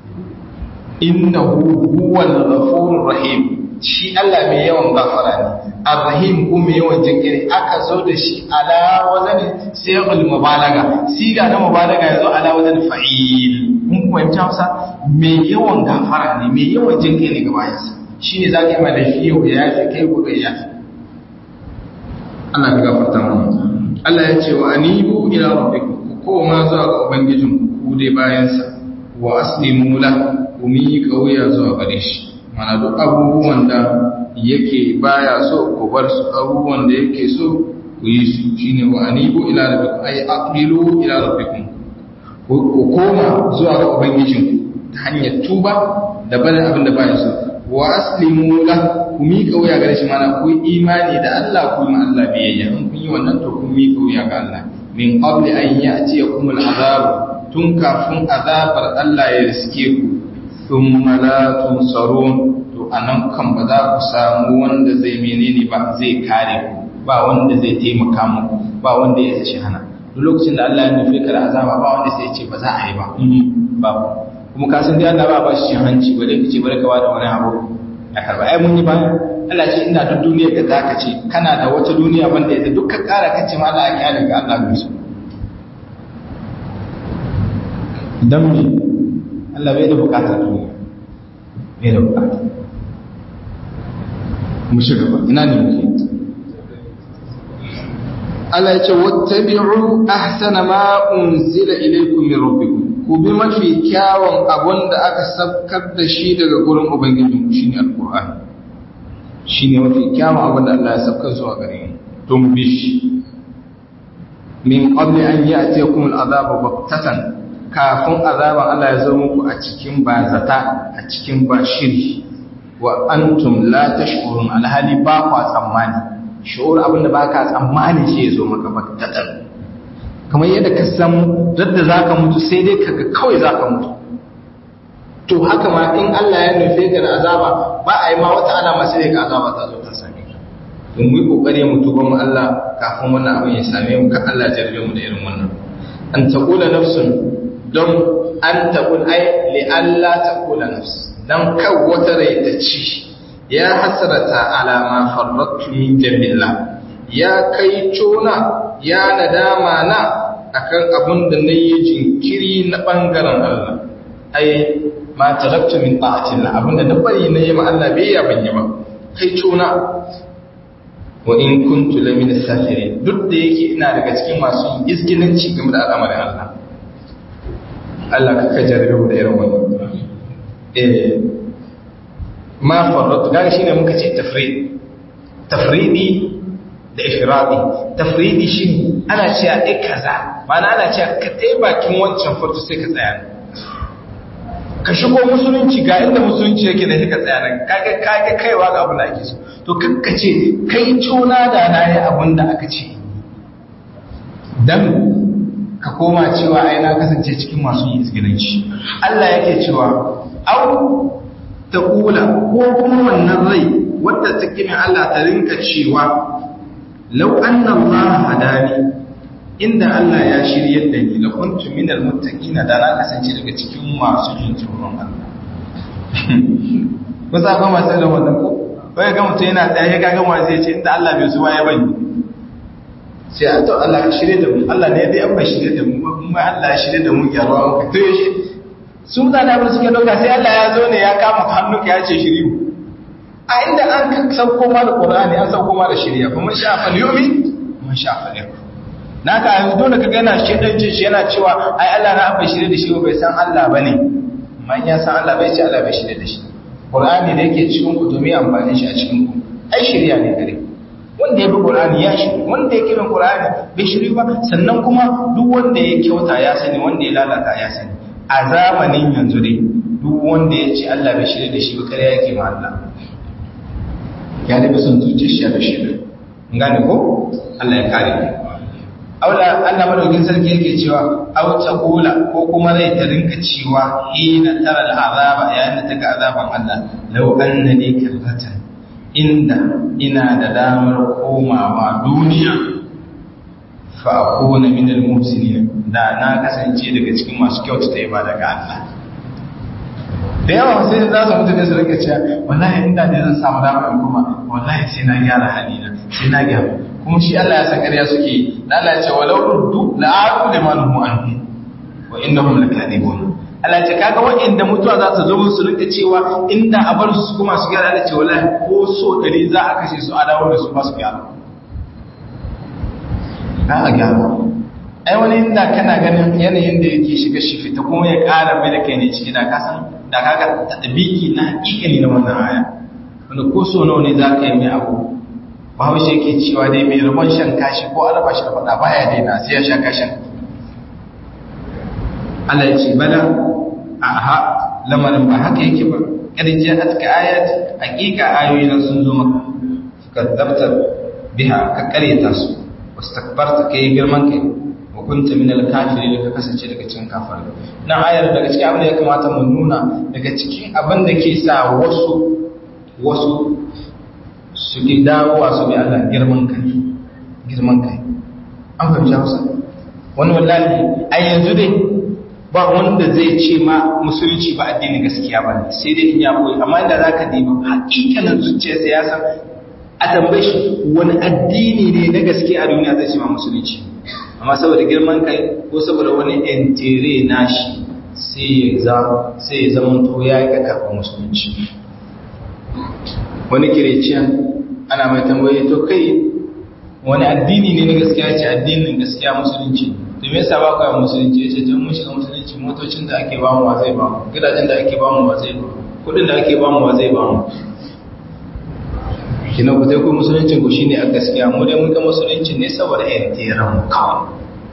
innahu huwal ghafurur rahim shi Allah mai yawan gafara ne ar-rahim ko mai yawan jinkiri aka zo da shi ala wazani sayyul mubalaga siga na mubalaga yazo ala wazani fa'il mun fahimci Hausa mai yawan gafara ne mai yawan jinkiri ga bayansa shine zaka yi malafi yau ya yafi kai gobe ya yafi Allah ka gafarta mana Allah ya ce wa anibu ila rabbikum ku koma zuwa ga ubangijin ku dai bayansa wa aslimu la ku mi kauya zuwa gare shi mana duk abubuwan da yake baya so ku bar su abubuwan da yake so ku yi su shine wa anibu ila rabbikum ay aqbilu ila rabbikum ku koma zuwa ga ubangijin ta hanyar tuba da barin abin da baya so wa aslimu la ku miƙa wuya gare shi mana ku imani da Allah ku yi Allah biyayya in kun yi wannan to kun miƙa wuya ga Allah min qabli an ya'tiyakum al'azab tun kafin azabar Allah ya riske ku thumma la tunsarun to anan kan ba za ku samu wanda zai menene ba zai kare ku ba wanda zai taimaka muku ba wanda ya shi hana duk lokacin da Allah ya nufi ka da azaba ba wanda sai ya ce ba za a yi ba ba kuma ka san dai Allah ba ba shi cin hanci ba dai kace bari ka wada wani abu a karba ai mun yi ba Allah ce ina duk duniyar da zaka ce kana da wata duniya banda ita duk ka kara kace ma Allah ya kyale ga Allah bai so dan me Allah bai da bukatar duniya bai da bukata mu shiga ba ina ne muke Allah ya ce wattabi'u ahsana ma unzila ilaykum min rabbikum ku bi mafi kyawun abun da aka sabkar da shi daga gurin ubangijinku shine alqur'ani shine mafi kyawun abun da Allah ya sabkar zuwa gare mu to mu bi shi min qabli an ya'tiyakum al'adabu baktatan kafin azaban Allah ya zo muku a cikin bazata a cikin bashiri wa antum la tashkurun alhali ba kwa tsammani shu'ur abin da baka tsammani shi ya zo maka baktatan kamar yadda ka san dadda zaka mutu sai dai kaga kawai zaka mutu to haka ma in Allah ya nufe ka da azaba ba a yi ma wata alama sai ka azaba ta zo ta same ka to mu yi kokari mu tuba mu Allah kafin wannan abin ya same mu kan Allah ya jarbe mu da irin wannan an taqula nafsun don an taqul ay li alla taqula nafs dan kan wata rai ta ci ya hasrata ala ma farrattu min jambillah ya kai cona ya nadama na akan abun da nayi jinkiri na bangaren Allah ai ma taraktu min ta'atillah abun da na bari na yi ma Allah bai ya banye ba kai cona wa in kuntu lamina safirin duk da yake ina daga cikin masu yin izgilanci game da al'amarin Allah Allah ka ka jarabe mu da irin wannan eh ma farrat gaga shine muka ce tafrid tafridi da ifradi tafridi shine ana cewa dai kaza ma'ana ana cewa ka tai bakin wancan farko sai ka tsaya ka shigo musulunci ga inda musulunci yake da ka tsaya nan kaga kaga kaiwa ga abin da ake so to kanka ce kai tona da na yi abin da aka ce dan ka koma cewa ai na kasance cikin masu yin izgilanci Allah yake cewa au ta kula ko kuma wannan rai wadda ta kimi Allah ta rinka cewa law anna Allah hadani inda Allah ya shiryar da ni la kuntu minal muttaqin da na kasance daga cikin masu jin tsoron Allah ko sa ba masu da wannan ko bai ga mutum yana tsaye ga ga wani zai ce inda Allah bai zuwa ya bani sai a to Allah ya shirye da mu Allah ne dai an bai shirye da mu kuma Allah ya shirye da mu gyarawa muka to yaushe su mutane abin suke dauka sai Allah ya zo ne ya kama hannunka ya ce shiri a inda an sauko ma da Qur'ani an sauko ma da shirya kuma sha fa yumi man sha fa yakfur naka yanzu dole ka gana shi dan cin shi yana cewa ai Allah na bai shirye da shi bai san Allah bane man ya san Allah bai ce Allah bai shirye da shi Qur'ani da yake cikin ku to me amfani shi a cikin ku ai shirya ne gare wanda ya bi Qur'ani ya shiri wanda ya kiran Qur'ani bai shiri ba sannan kuma duk wanda ya kyauta ya sani wanda ya lalata ya sani a zamanin yanzu dai duk wanda ya ce Allah bai shirye da shi ba kare yake ma Allah ya da bisan zuciyar shi da shirye gane ko Allah ya kare ni aula Allah madaukin sarki yake cewa aw taqula ko kuma zai ta rinka cewa hina tara al'azaba yayin da taka azaban Allah law annani karratan inda ina da damar komawa duniya fa akuna min al-muhsinin da na kasance daga cikin masu kyautata ibada ga Allah da yawa sai za su mutu da su rike cewa wallahi inda ne zan samu damar in kuma wallahi sai na gyara halina sai na gyara kuma shi Allah ya san ƙarya suke da Allah ya ce walau ruddu la'aqu liman hum anhu wa innahum lakadibun Allah ya ce kaga waɗanda mutuwa za ta zo su rinka cewa inda a bar su kuma su gyara da ce wallahi ko so dari za a kashe su a dawo da su ba su gyara za a gyara ai wani inda kana ganin yanayin da yake shiga shi fita kuma ya ƙara mai da kai ne ciki da kasan da kaga tadbiki na hakikani na wannan aya wanda ko so nawa ne za ka yi mai abu bahaushe yake cewa dai mai rabon shan kashi ko a raba shi da faɗa baya daina sai ya sha kashin Allah ya ce bala aha lamarin ba haka yake ba ƙarjiya a cikin ayat hakika ayoyi na sun zo maka ka dabtar biha ka karyata su wasu takbarta ka yi girman kai wa kunta min alkafiri da ka kasance daga cikin kafirai na ayar daga cikin abin da ya kamata mu nuna daga cikin abin da ke sa wasu wasu su ki dawowa su bi Allah girman kai girman kai an fahimci hausa wani wallahi a yanzu dai ba wanda zai ce ma musulunci ba addinin gaskiya ba ne sai dai in ya koyi amma inda za ka diba hakikanin zuciyarsa ya san a tambaye shi wani addini ne na gaskiya a duniya zai ce ma musulunci amma saboda girman kai ko saboda wani entere nashi sai ya zama to ya yi karɓar musulunci wani kireciyan ana mai tambaye to kai wani addini ne na gaskiya ce addinin gaskiya musulunci to me yasa ba ku musulunci yace tun mun shiga musulunci motocin da ake ba mu wa zai ba mu gidajen da ake ba mu wa zai ba mu kudin da ake ba mu wa zai ba mu kina ku dai ku musuluncin ku shine a gaskiya mu dai mun ga musulunci ne saboda yin tiran mu kawai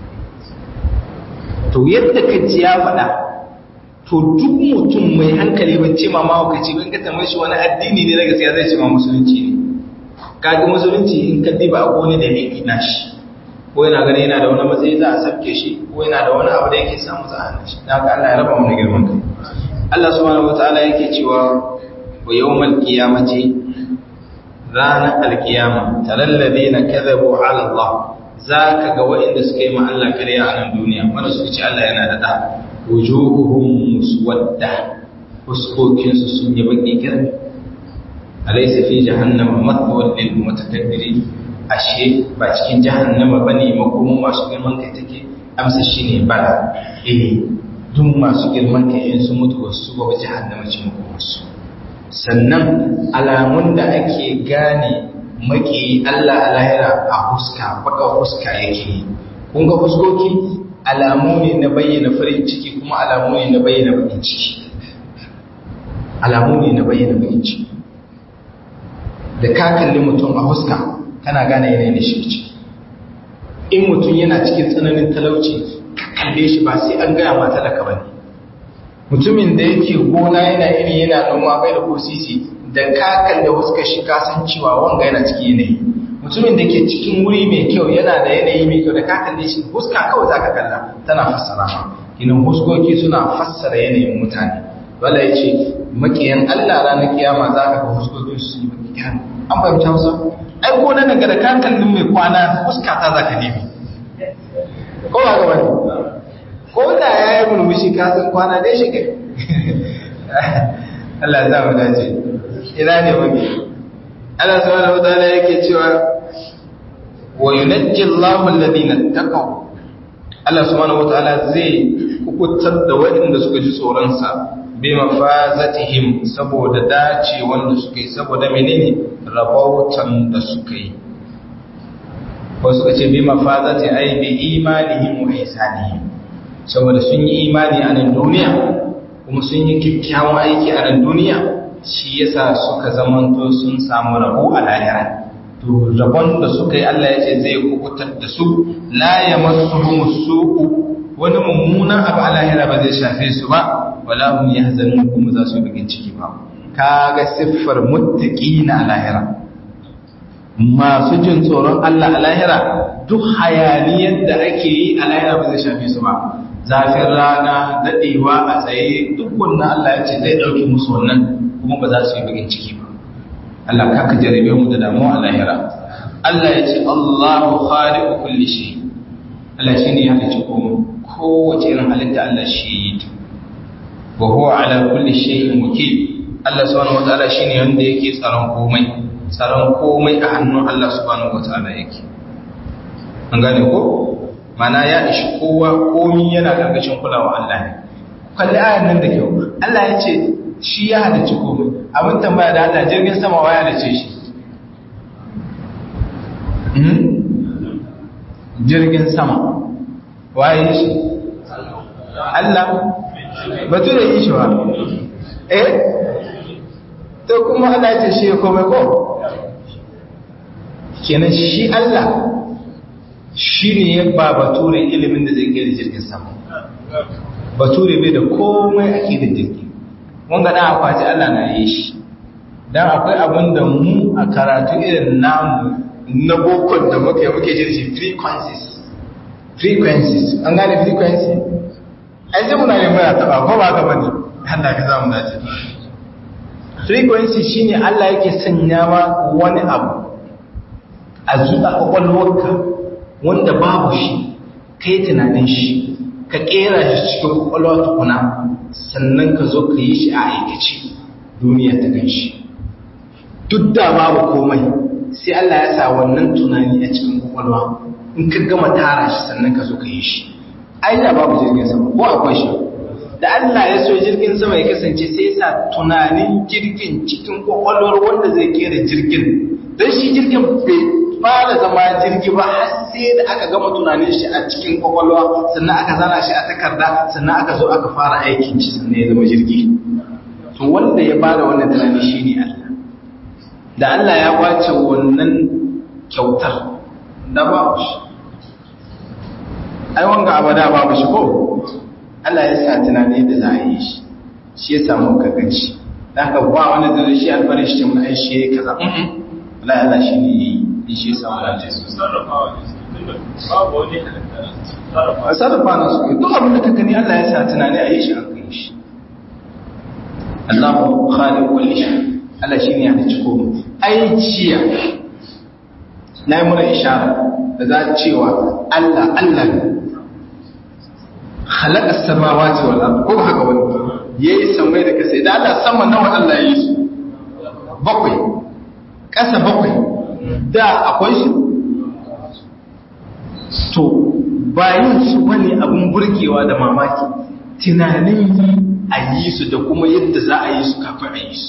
to yadda ka ji ya faɗa to duk mutum mai hankali ban ce ma mahaukaci ban ka tambaye shi wani addini ne na gaskiya zai ce ma musulunci ne kaga musulunci in ka diba a wani dalili na shi ko yana gani yana da wani matsayi za a sabke shi ko yana da wani abu da yake samu za a hana shi dan Allah ya raba mu da girman kai Allah subhanahu wataala yake cewa wa yawmal qiyamati ranar alkiyama taral ladina kadhabu ala Allah zaka ga waɗanda suka yi ma Allah kariya a nan duniya wanda suka ce Allah yana da da wujuhuhum muswadda fuskokinsu sun yi baki kiran alaysa fi jahannama mathwal lil mutakabbirin ashe ba cikin jahannama bane makomo masu girman kai take amsa shine bala eh duk masu girman kai in sun mutu wasu ba jahannama ce makomarsu sannan alamun da ake gane maki Allah a lahira a huska baka huska yake kun ga fuskoki alamu ne na bayyana farin ciki kuma alamu ne na bayyana bakin ciki alamu ne na bayyana bakin ciki da ka kalli mutum a huska kana gane yanayin shi ciki in mutum yana cikin tsananin talauci ka kalle shi ba sai an gaya mata da ba ne mutumin da yake gona yana iri yana noma bai da kosisi da ka kalle huskar shi ka san cewa wanga yana cikin yanayi mutumin da ke cikin wuri mai kyau yana da yanayi mai kyau da ka kalle shi huska kawai za ka kalla tana fassara ma kinan huskoki suna fassara yanayin mutane wala ya ce makiyan allah ranar kiyama za ka ga huskokin su yi makiyan an fahimta hausa ai ko nan daga da ka kalli mai kwana huska ta za ka nemi ko ba ga wani ko da ya yi murmushi ka san kwana dai shi kai Allah ya mu dace ina ne wani Allah subhanahu wa ta'ala yake cewa wa yunajji Allahu alladhina taqaw Allah subhanahu wa ta'ala zai kukutar da waɗanda suka ji tsoron sa bi mafazatihim saboda dace wanda suka yi saboda menene rabautan da suka yi ko suka ce bi mafazati ai bi imanihim wa ihsanihim saboda sun yi imani a nan duniya kuma sun yi kyakkyawan aiki a nan duniya shi yasa suka zamanto sun samu rabo a lahira to rabon da suka yi Allah ya ce zai kubutar da su la yamassuhum su'u wani mummunan abu a lahira ba zai shafe su ba wala hum yahzanun kuma za su bugin ciki ba kaga siffar muttaqina a lahira masu jin tsoron Allah a lahira duk hayaniyar da ake yi a lahira ba zai shafe su ba zafin rana daɗewa a tsaye duk wannan Allah ya ce zai ɗauki musu wannan kuma ba za su yi bagin ciki ba Allah ka ka jarabe mu da damuwa a lahira Allah ya ce Allahu khaliqu kulli shay Allah shine ya halicci komai kowace irin halitta Allah shi yi ta wa huwa ala kulli shay'in wakil Allah subhanahu wataala shine wanda yake tsaron komai tsaron komai a hannun Allah subhanahu wataala yake an gane ko mana ya ishi kowa komi yana gargashin kulawa Allah ne kalli ayan nan da kyau Allah ya ce shi ya halicci komai abin tambaya da Allah jirgin sama wa ya halicce shi jirgin sama waye shi Allah batu da yi shi wa eh to kuma Allah ya ce shi komai ko kenan shi Allah shi ne ya ba bature ilimin da zai kera jirgin sama bature bai da komai ake da jirgi wanga na akwati Allah na yi shi don akwai abin da mu a karatu irin namu na bokon da muke muke jirgi frequencies frequencies an gane frequency ai sai muna ne muna taba ko ba gaba ne Allah ka zamu dace frequency shine Allah yake sanya ma wani abu a zuwa kwakwalwarka wanda babu shi kai tunanin shi ka kera shi cikin kwakwalwa tukuna sannan ka zo ka yi shi a aikace duniya ta gan shi duk da babu komai sai Allah ya sa wannan tunani a cikin kwakwalwa in ka gama tara shi sannan ka zo ka yi shi ai da babu jirgin sama ko akwai shi da Allah ya so jirgin sama ya kasance sai ya sa tunanin jirgin cikin kwakwalwar wanda zai kera jirgin don shi jirgin bai fara zama jirgi ba har sai da aka gama tunanin shi a cikin kwakwalwa sannan aka zana shi a takarda sannan aka zo aka fara aikin shi sannan ya zama jirgi to wanda ya bada wannan tunani shine Allah da Allah ya kwace wannan kyautar da babu shi ai wanga abada babu shi ko Allah ya sa tunani da za a yi shi shi ya samu kagaci da haka ba wani da shi alfarin shi mun ai shi kaza Allah Allah shi ne yi shi ya samu lafiya a sarrafa na su duk abin da ka gani Allah ya sa tunani a yi shi an kai shi Allahu khaliq kulli shay Allah shine ya halicci komai ai jiya na yi muna ishara da za cewa Allah Allah ne khalaqa samawati wal ard ko haka wani yayi samai da kasai da Allah sama nawa Allah yi su bakwai kasa bakwai da akwai su to bayan su wani abun burgewa da mamaki tunanin a yi su da kuma yadda za a yi su kafin a yi su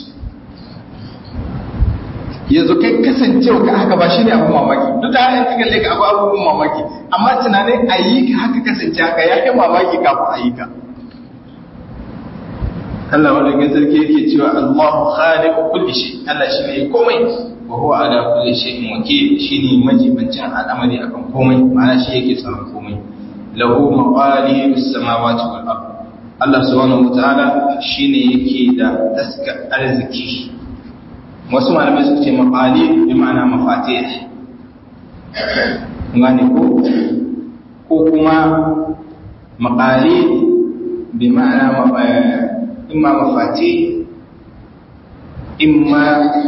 yanzu kai kasancewa ka haka ba shi ne abin mamaki duk da hanyar kakan leka akwai abubuwan mamaki amma tunanin a yi ka haka kasance haka ya kai mamaki kafin a yi ka Allah wadda sarki yake cewa Allahu khaliqu kulli shay Allah shi ne komai wa huwa ala kulli shay'in wakil shine majibancin al'amari akan komai ma'ana shi yake tsaron komai lahu maqalidus samawati wal ard Allah subhanahu wataala shine yake da taska arziki wasu malamai suka ce maqali bi ma'ana mafatih ngane ko ko kuma maqali bi ma'ana imma mafatih imma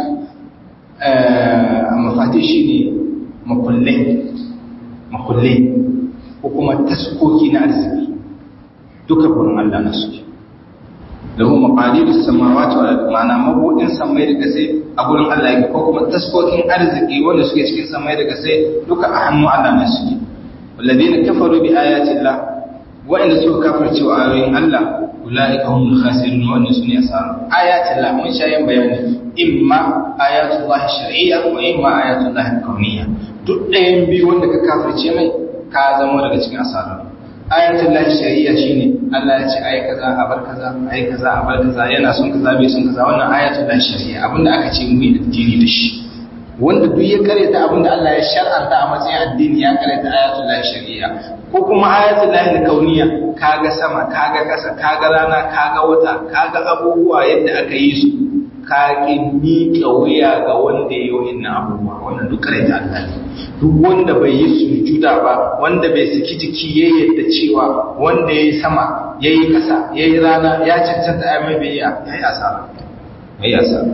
mafatih shine makullai makullai ko kuma taskoki na arziki duka gurin Allah na suke lahu maqalidus samawati wal ardi ma'ana mabudin samai da kasai a gurin Allah yake ko kuma taskokin arziki wanda suke cikin samai da kasai duka a hannun Allah ne suke walladheena kafaru bi ayati Allah wa'inda suka kafirce wa ayoyin Allah ulaika humul khasirun wa annasu ne asara ayati Allah mun sha yin bayani imma ayatullah shar'iyya wa imma ayatullah kauniyya duk ɗayan biyu wanda ka kafirce mai ka zama daga cikin asara ayatul lahi shari'a shine Allah ya ce ayi kaza a bar kaza ayi kaza a bar kaza yana son kaza bai son kaza wannan ayatul lahi shari'a abinda aka ce mu yi addini da shi wanda duk ya karanta abinda Allah ya shar'anta a matsayin addini ya karanta ayatul lahi shari'a ko kuma ayatul lahi kauniya kaga sama kaga kasa kaga rana kaga wata kaga abubuwa yadda aka yi su ka ki miƙa wuya ga wanda ya yi wa'innan abubuwa wannan duk karanta Allah ne duk wanda bai yi sujuda ba wanda bai saki jiki ya yadda cewa wanda ya yi sama ya yi ƙasa ya yi rana ya cancanta ya mai bai ya yi asara mai asara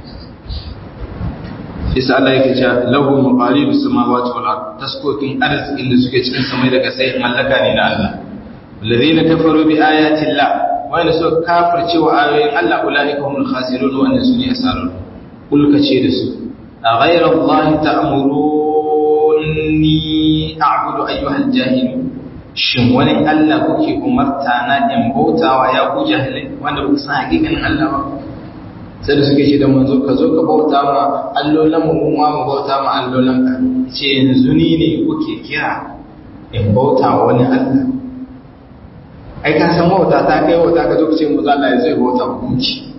isa Allah yake cewa lahu maqalidu samawati wal ard taskokin arzikin da suke cikin samai da ƙasa mallaka ne na Allah alladhina kafaru bi ayati Allah wanda suka kafirce wa ayoyin Allah ulaika humul khasirun wa annasu ne asarun kulka ce da su a ghayra Allah ta'muruni a'budu ayyuhal jahil shin wani Allah kuke umarta na in bautawa ya ku jahilai wanda ba san hakikanin Allah ba sai da suke ce da manzo ka zo ka bauta ma allolan mu ma mu bauta ma allolan ka ce yanzu ni ne kuke kira in bauta wa wani Allah ai ka san wauta ta kai wauta ka zo ka ce mu Allah ya zai bauta hukunci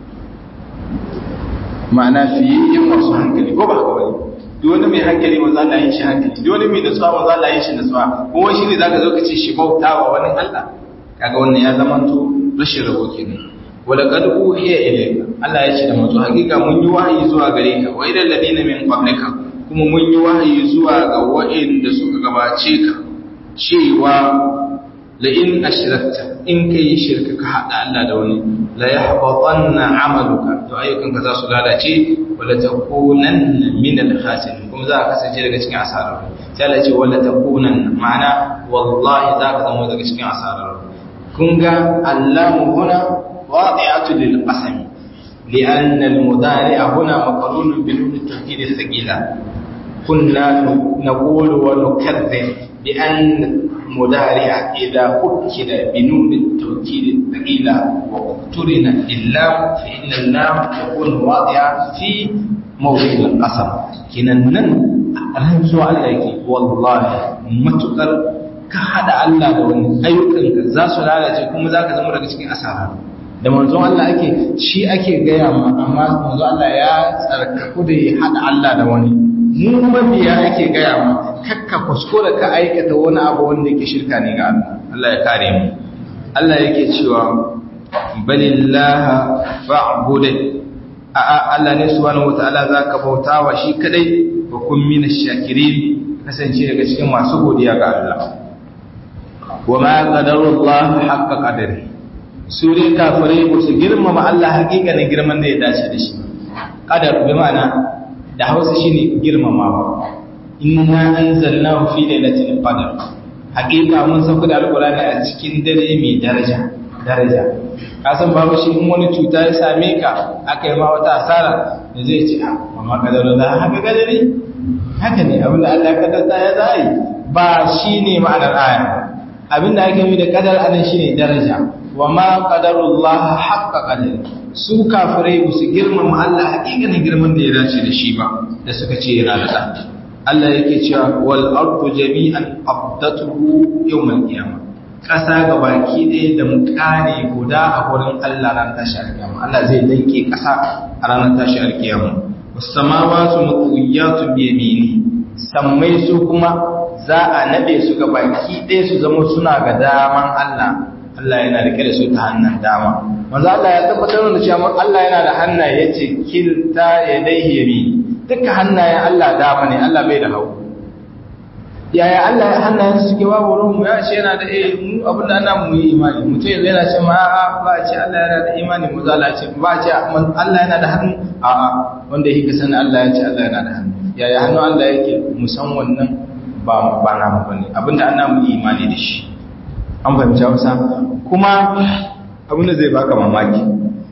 ma'ana fiye yin masu hankali ko ba haka bane duk wani mai hankali ma za yin shi hankali duk wani mai nutsuwa ma za yin shi nutsuwa kuma shi ne zaka zo ka ce shi bauta wa wani Allah kaga wannan ya zama to rashin rabo kenan wala qad uhiya ilayka Allah ya ce da mutu hakika mun yi wahayi zuwa gare ka wa ilal ladina min qablika kuma mun yi wahayi zuwa ga wa'inda suka gabace ka cewa la in ashrakta in kai shirka ka hada Allah da wani la yahbatanna amaluka to ayyukanka za su lalace wala takunanna min al-khasirin kuma za ka kasance daga cikin asarar sai Allah ce wala takunanna ma'ana wallahi za ka zama daga cikin asarar kun ga allamu huna wadi'atu lil qasam لأن المضارع هنا مقرون بنون التوكيد الثقيلة كنا نقول ونكذب بأن مضارع إذا أكد بنون التوكيد الثقيلة واقترن اللام فإن اللام تكون واضعة في موضع القسم كنا نن رمزوا عليك والله متقر كحد الله دون أيوكنك زاسو لالة كم ذاك زمرك cikin asara da manzon Allah ake shi ake gaya ma amma manzon Allah ya tsarkaku da ya hada Allah da wani mu mabiya ake gaya ma kakka kuskura ka aikata wani abu wanda yake shirka ne ga Allah Allah ya kare mu Allah yake cewa balillaha fa'bud a Allah ne subhanahu wataala zaka bautawa shi kadai wa kun minash shakirin kasance daga cikin masu godiya ga Allah wa ma qadarullahu haqqa qadari su dai kafirai ba su girmama Allah hakikanin girman da ya dace da shi qadar bi ma'ana da Hausa shine girmamawa inna anzalnahu fi lailatul qadr hakika mun sauka da alqur'ani a cikin dare mai daraja daraja ka san babu shi in wani cuta ya same ka aka yi ma wata asara da zai ce amma kadarin da haka kadari haka ne abinda Allah ya kaddata ya zai ba shine ma'anar aya abinda ake yi da kadar anan shine daraja wa ma qadarullah haqqa qadari su kafirai ba su girmama Allah hakikanin girman da ya dace da shi ba da suka ce yana da ɗan Allah yake cewa wal ardu jami'an qabdatuhu yawmal qiyamah ƙasa ga baki ɗaya da mukane guda a wurin Allah ran tashi alkiyama Allah zai danke ƙasa a ranar tashi alkiyama was-samawati mutwiyatun bi yamini sammai su kuma za a nade su ga baki ɗaya su zama suna ga daman Allah Allah yana rike da su ta hannun dama manzo Allah ya tabbatar da cewa Allah yana da hannaye yace kilta yadayhi yamin duka hannayen Allah dama ne Allah bai da hagu yaya Allah ya hannayen su suke babu ruwan mu ya ce yana da eh mu abin da ana mu yi imani mutum yanzu yana ce ma a'a ba a ce Allah yana da imani mu zala ce ba a ce Allah yana da hannu a'a wanda yake sanin Allah ya ce Allah yana da hannu yaya hannu Allah yake mu san wannan ba ba na mu bane abinda ana mu yi imani da shi an fahimci Hausa kuma abin da zai baka mamaki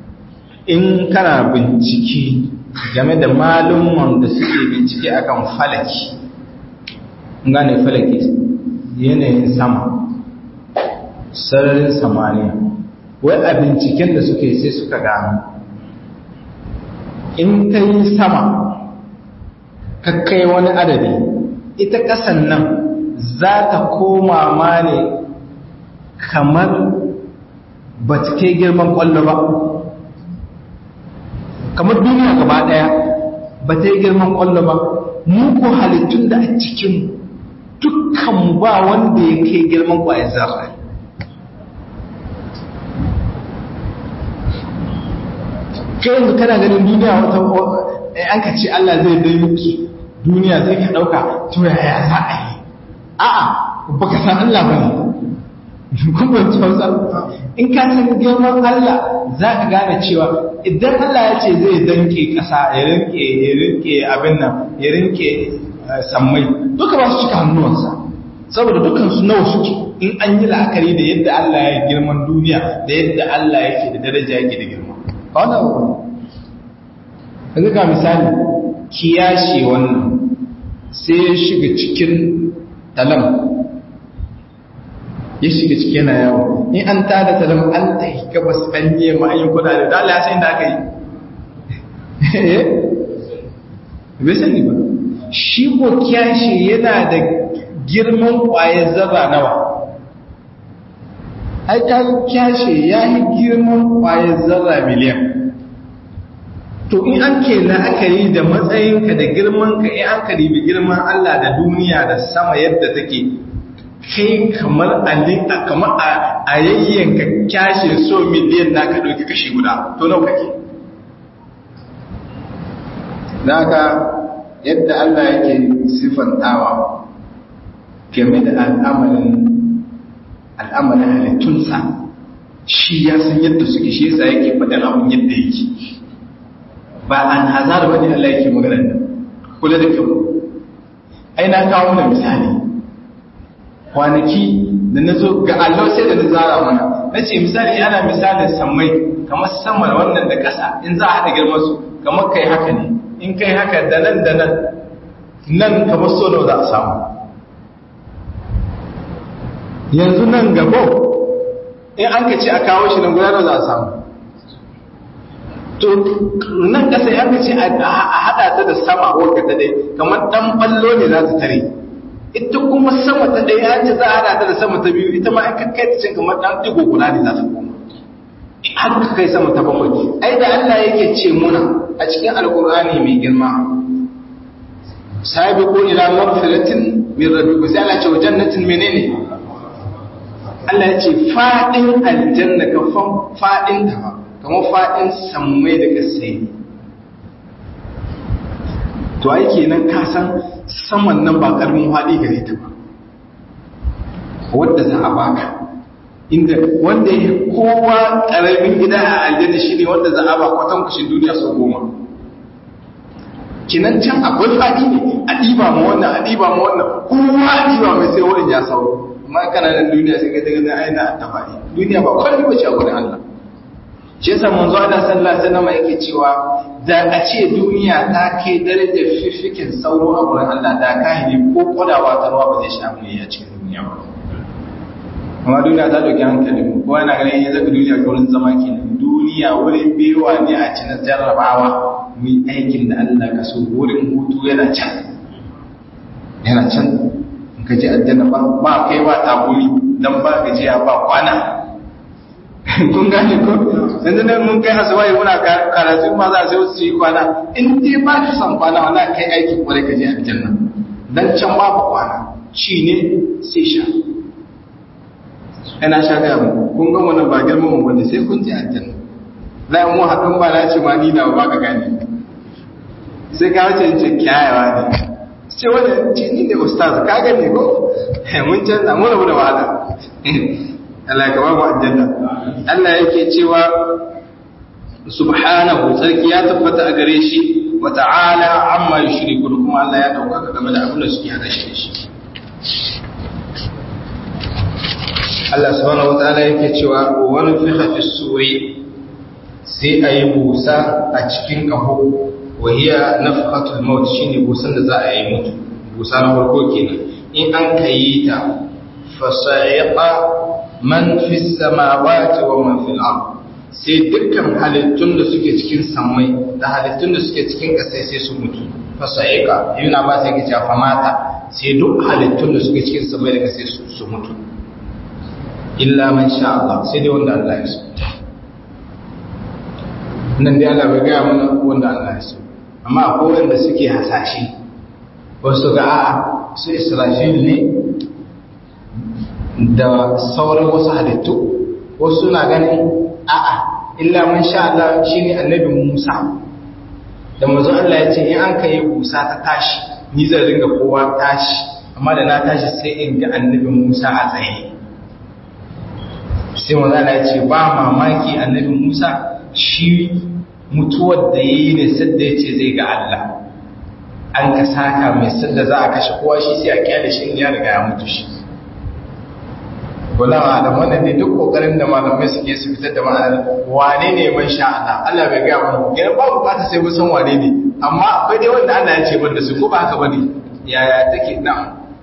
in kana bincike game da malumman da suke bincike akan falaki gane falaki yanayin sama sararin samaniya wai a binciken da suke sai suka gano in ka yi sama kakkai wani adadi ita ƙasan nan za ta koma ma ne kamar ba ta kai girman ƙwallo ba kamar duniya gaba ɗaya ba ta yi girman ƙwallo ba mu ko halittun da a cikin dukkan ba wanda ya kai girman ƙwayar zarra kai yanzu kana ganin duniya wata an ka ce Allah zai dai muke duniya zai ka ɗauka to yaya za a yi a'a baka san Allah ba ne kuma hausa in ka san girman Allah za ka gane cewa idan Allah ya ce zai danke ƙasa ya rinke ya rinke abin nan ya rinke sammai duka ba su cika hannuwansa saboda dukan su nawa suke in an yi la'akari da yadda Allah ya girman duniya da yadda Allah yake da daraja yake da girma ba wannan abu kaga ga misali kiyashi wannan sai ya shiga cikin talam ya shiga ciki yana yawo in an tada talam an ta yi gabas an yi ma an yi kuɗa da dala ya san da aka yi bai sani ba shi ko kyashi yana da girman ƙwayar zaba nawa ai ta kyashi ya yi girman ƙwayar zaba miliyan to in an ke la'akari da matsayinka da girmanka in an ka ribi girman Allah da duniya da sama yadda take kai kamar a kamar a yayyanka kyashe so miliyan na ka ɗauki kashi guda to nau kake daga yadda Allah yake sifantawa game da al'amarin al'amarin halittunsa shi ya san yadda suke shi yasa yake faɗin abin yadda yake ba an hazar wani Allah yake maganar nan kula da kyau ai na kawo mana misali kwanaki da na zo ga Allah sai da na zara mana na ce misali ana misalin sammai kamar samar wannan da ƙasa in za a haɗa girman su kamar kai haka ne in kai haka da nan da nan nan kamar so nawa za a samu yanzu nan gabo in an ka ce a kawo shi nan gudanar za a samu to nan ƙasa ya ce a haɗa ta da sama wadda ta dai kamar ɗan ballo ne za ta tare ita kuma sama ta ɗaya ya ce za a haɗa ta da sama ta biyu ita ma in ka kai ta cin kamar ɗan ɗigo guda ne za ta koma har ka kai sama ta bakwai ai da Allah yake ce muna a cikin alkur'ani mai girma sabiqu ila maghfiratin min rabbikum sai Allah ce wa jannatin menene Allah ya ce fadin aljanna ka fadin ta kamar fadin sammai da kasai to ai kenan ka san saman nan ba karamin fadi gare ta ba wanda za a baka inda wanda ya kowa karamin gida a aljanna shine wanda za a ba kwatan kushin duniya sau goma kinan can akwai fadi ne a ɗiba ma wannan a ɗiba ma wannan kowa a ɗiba mai sai wurin ya sauro amma kana nan duniya sai ka daga aina a tafari duniya ba kwalli ba ce a wurin Allah shi yasa manzo Allah sallallahu alaihi wasallam yake cewa da a ce duniya ta kai darajar fifikin sauro a wurin Allah da kahiri ko kodawa ta ruwa ba zai sha mai a cikin duniya ba amma duniya ta dauki hankali mu kowa yana ganin yanzu zaka duniya wurin zama kenan duniya wurin bewa ne a cikin jarrabawa mu aikin da Allah ka so wurin hutu yana can yana can in ka ji aljanna ba ba kai ba taburi dan ba gajiya ba kwana kun gane ko yanzu ne mun kai asubai muna karatu ma za sai su yi kwana in dai ba ka san kwana wala kai aiki kwarai ka je aljanna dan can babu kwana ci ne sai sha ina sha ga mu kun ga wannan ba girman mu bane sai kun je aljanna la mu haɗin ba na ce ma ni na ba ka gane sai ka wuce ce kyayawa ne ce wani ce ni ne ustaz ka gane ko mun canza mun rabu da wahala Allah ka ba mu aljanna Allah yake cewa subhanahu sarki ya tabbata a gare shi wa ta'ala amma yushrikun kuma Allah ya dauka game da abin da suke hada shi da shi Allah subhanahu wa ta'ala yake cewa wa nufikha fi suri sai ayi busa a cikin kaho wa hiya nafqatul maut shine busan da za a yi mutu busa na farko kenan in an kayi ta fasa'iqa man fi samawati wa man fil ard sai dukkan halittun da suke cikin samai da halittun da suke cikin ƙasai sai su mutu fasa'iqa ibn abbas yake cewa famata sai duk halittun da suke cikin samai da ƙasai su mutu illa man sha Allah sai dai wanda Allah ya so nan dai Allah bai gaya mana wanda Allah ya so amma akwai wanda suke hasashe wasu ga a'a su Israfil ne da sauran wasu halittu wasu na ganin a'a illa man sha Allah shine annabi Musa da manzo Allah ya ce in an kai busa ta tashi ni zan ringa kowa tashi amma da na tashi sai in ga annabi Musa a tsaye sai manzo Allah ya ce ba mamaki annabi Musa shi mutuwar da yayi ne sadda ya ce zai ga Allah an ka saka mai sadda za a kashe kowa shi sai a kyale shi in ya riga ya mutu shi wala da wannan ne duk kokarin da malamai suke su fitar da ma'anar wane ne man sha Allah Allah bai ga mana yana ba bukata sai mun san wane ne amma akwai dai wanda Allah ya ce ban da su ko ba haka bane yaya take na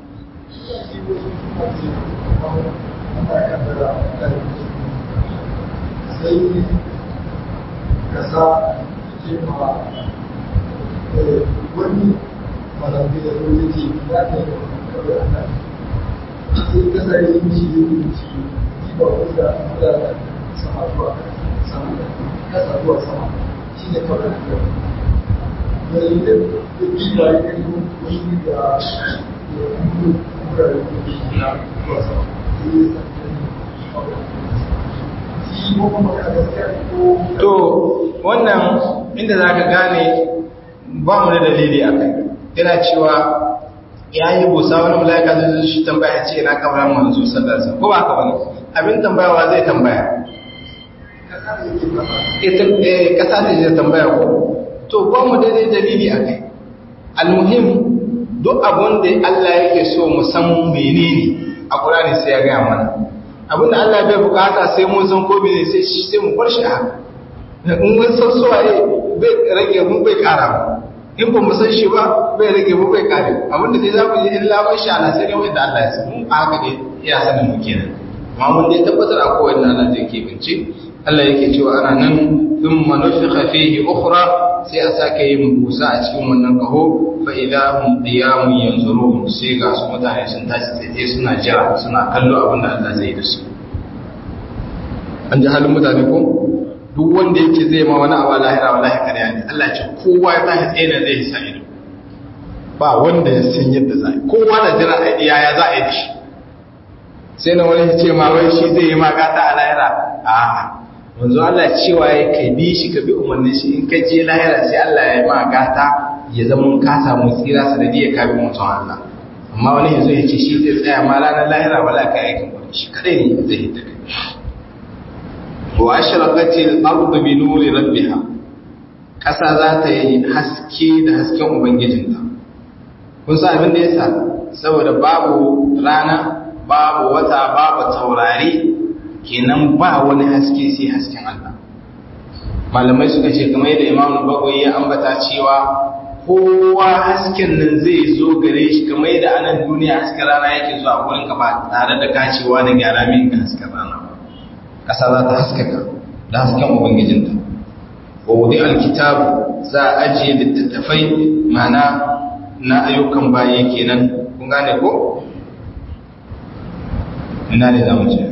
sai kasa ce ma wani malamai da wani ce ya ta yi kawai Allah sai kasar yin ci yin ci ji ba wanda da sama zuwa sama kasa zuwa sama shi ne kawai da kyau da yi da ji ba yi kan wani da ya kuma kura da kuma shi na zuwa sama sai ya to wannan inda za ka gane ba mu da dalili a kai yana cewa ya yi busa wani mala'ika zai zo shi tambaya ce na kamar manzo sallallahu ko ba ka bane abin tambayawa zai tambaya ita eh kasa ce zai tambaya ko to ba mu daidai dalili a kai almuhim duk abun da Allah yake so mu san menene a Qur'ani sai ya gaya mana abin da Allah bai bukata sai mun san ko menene sai sai mu bar shi haka in mun san so bai rage mun bai kara ba in ba mu san shi ba bai rage mu bai kare abin da dai za mu yi illa man sha Allah sai dai wanda Allah ya san mun a haka dai ya sanin mu kenan amma mun dai tabbatar a kowanne Allah da yake bince Allah yake cewa ana nan thumma nufikha fihi ukhra sai a sake yin busa a cikin wannan kaho fa idza hum qiyamun yanzurun sai ga su mutane sun tashi tsaye suna jira suna kallo abin da Allah zai yi da su an ji halin mutane ko duk wanda yake zai ma wani abu lahira wallahi kariya ne Allah ce kowa ya tashi tsaye da zai sa ido ba wanda ya san yadda za yi kowa da jira a yaya za a yi da shi sai na wani ce ma wai shi zai yi ma gata a lahira a manzo Allah cewa ya kai bi shi ka bi umarnin shi in ka je lahira sai Allah ya yi ma gata ya zama ka samu tsira sanadiyar ka bi mutum Allah amma wani yanzu ya ce shi zai tsaya ma ranar lahira wala ka aikin wani shi kadai ne zai hita kai wa ashraqatil ardu bi nuri rabbiha kasa za ta yi haske da hasken ubangijinta kun san abin da yasa saboda babu rana babu wata babu taurari kenan ba wani haske sai hasken Allah malamai suka ce kamar yadda Imam Bagwai ya ambata cewa kowa hasken nan zai zo gare shi kamar yadda anan duniya hasken rana yake zuwa wurin ka ba tare da kacewa da gyara min ga hasken rana ba ƙasa za ta haskaka da hasken ubangijinta wa wudi alkitab za a ajiye littattafai mana na ayyukan baye kenan kun gane ko ina ne za mu ce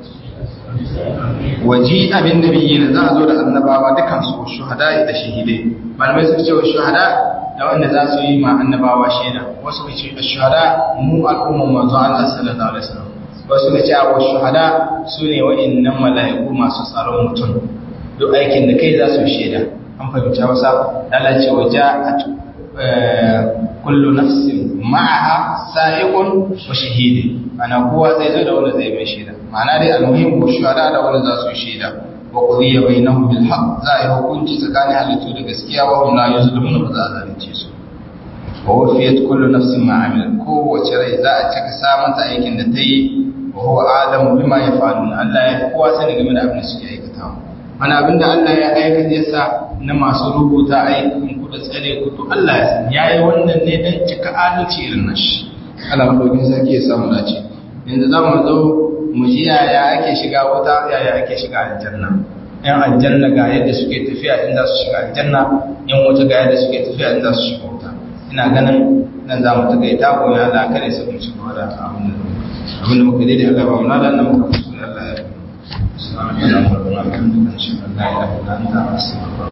waji abin da biyi za a zo da annabawa dukan su shuhada da shahidai malamai suka ce wa shuhada da wanda za su yi ma annabawa shaida wasu ka ce shuhada mu al'ummar manzo Allah sallallahu alaihi wasallam wasu da cewa shuhada su ne wa'annan mala'iku masu tsaron mutum duk aikin da kai za su shaida an fahimta wasa Allah ce wa ja'at kullu nafsin ma'aha sa'iqun wa shahidi ana kowa zai zo da wanda zai mai shaida ma'ana dai almuhim ko shuhada da wanda za su shaida wa qudiya bainahum bil haqq za a yi hukunci tsakanin halittu da gaskiya wa hum la yuzlamun ba za a zalunce su wa wafiyat kullu nafsin ma amilat kowace rai za a cika samanta aikin da ta yi wa huwa adamu bima yaf'alun Allah ya kowa sani game da abin da suke aikatawa wani abin da Allah ya aikata yasa na masu rubuta aikin ku da tsare ku to Allah ya san yayi wannan ne dan cika adalci irin nashi Allah madaukin sarki ya samu dace yanzu za mu zo mu ji yaya ake shiga wuta yaya ake shiga aljanna yan aljanna ga yadda suke tafiya in za su shiga aljanna yan wuta ga yadda suke tafiya in za su shiga wuta ina ganin nan za mu takaita ko ya Allah kare su mu ci gaba da abin da abinda muka daidai Allah ba mu ladan nan muka kusa Allah ya yi. Assalamu alaikum wa rahmatullahi wa barakatuh.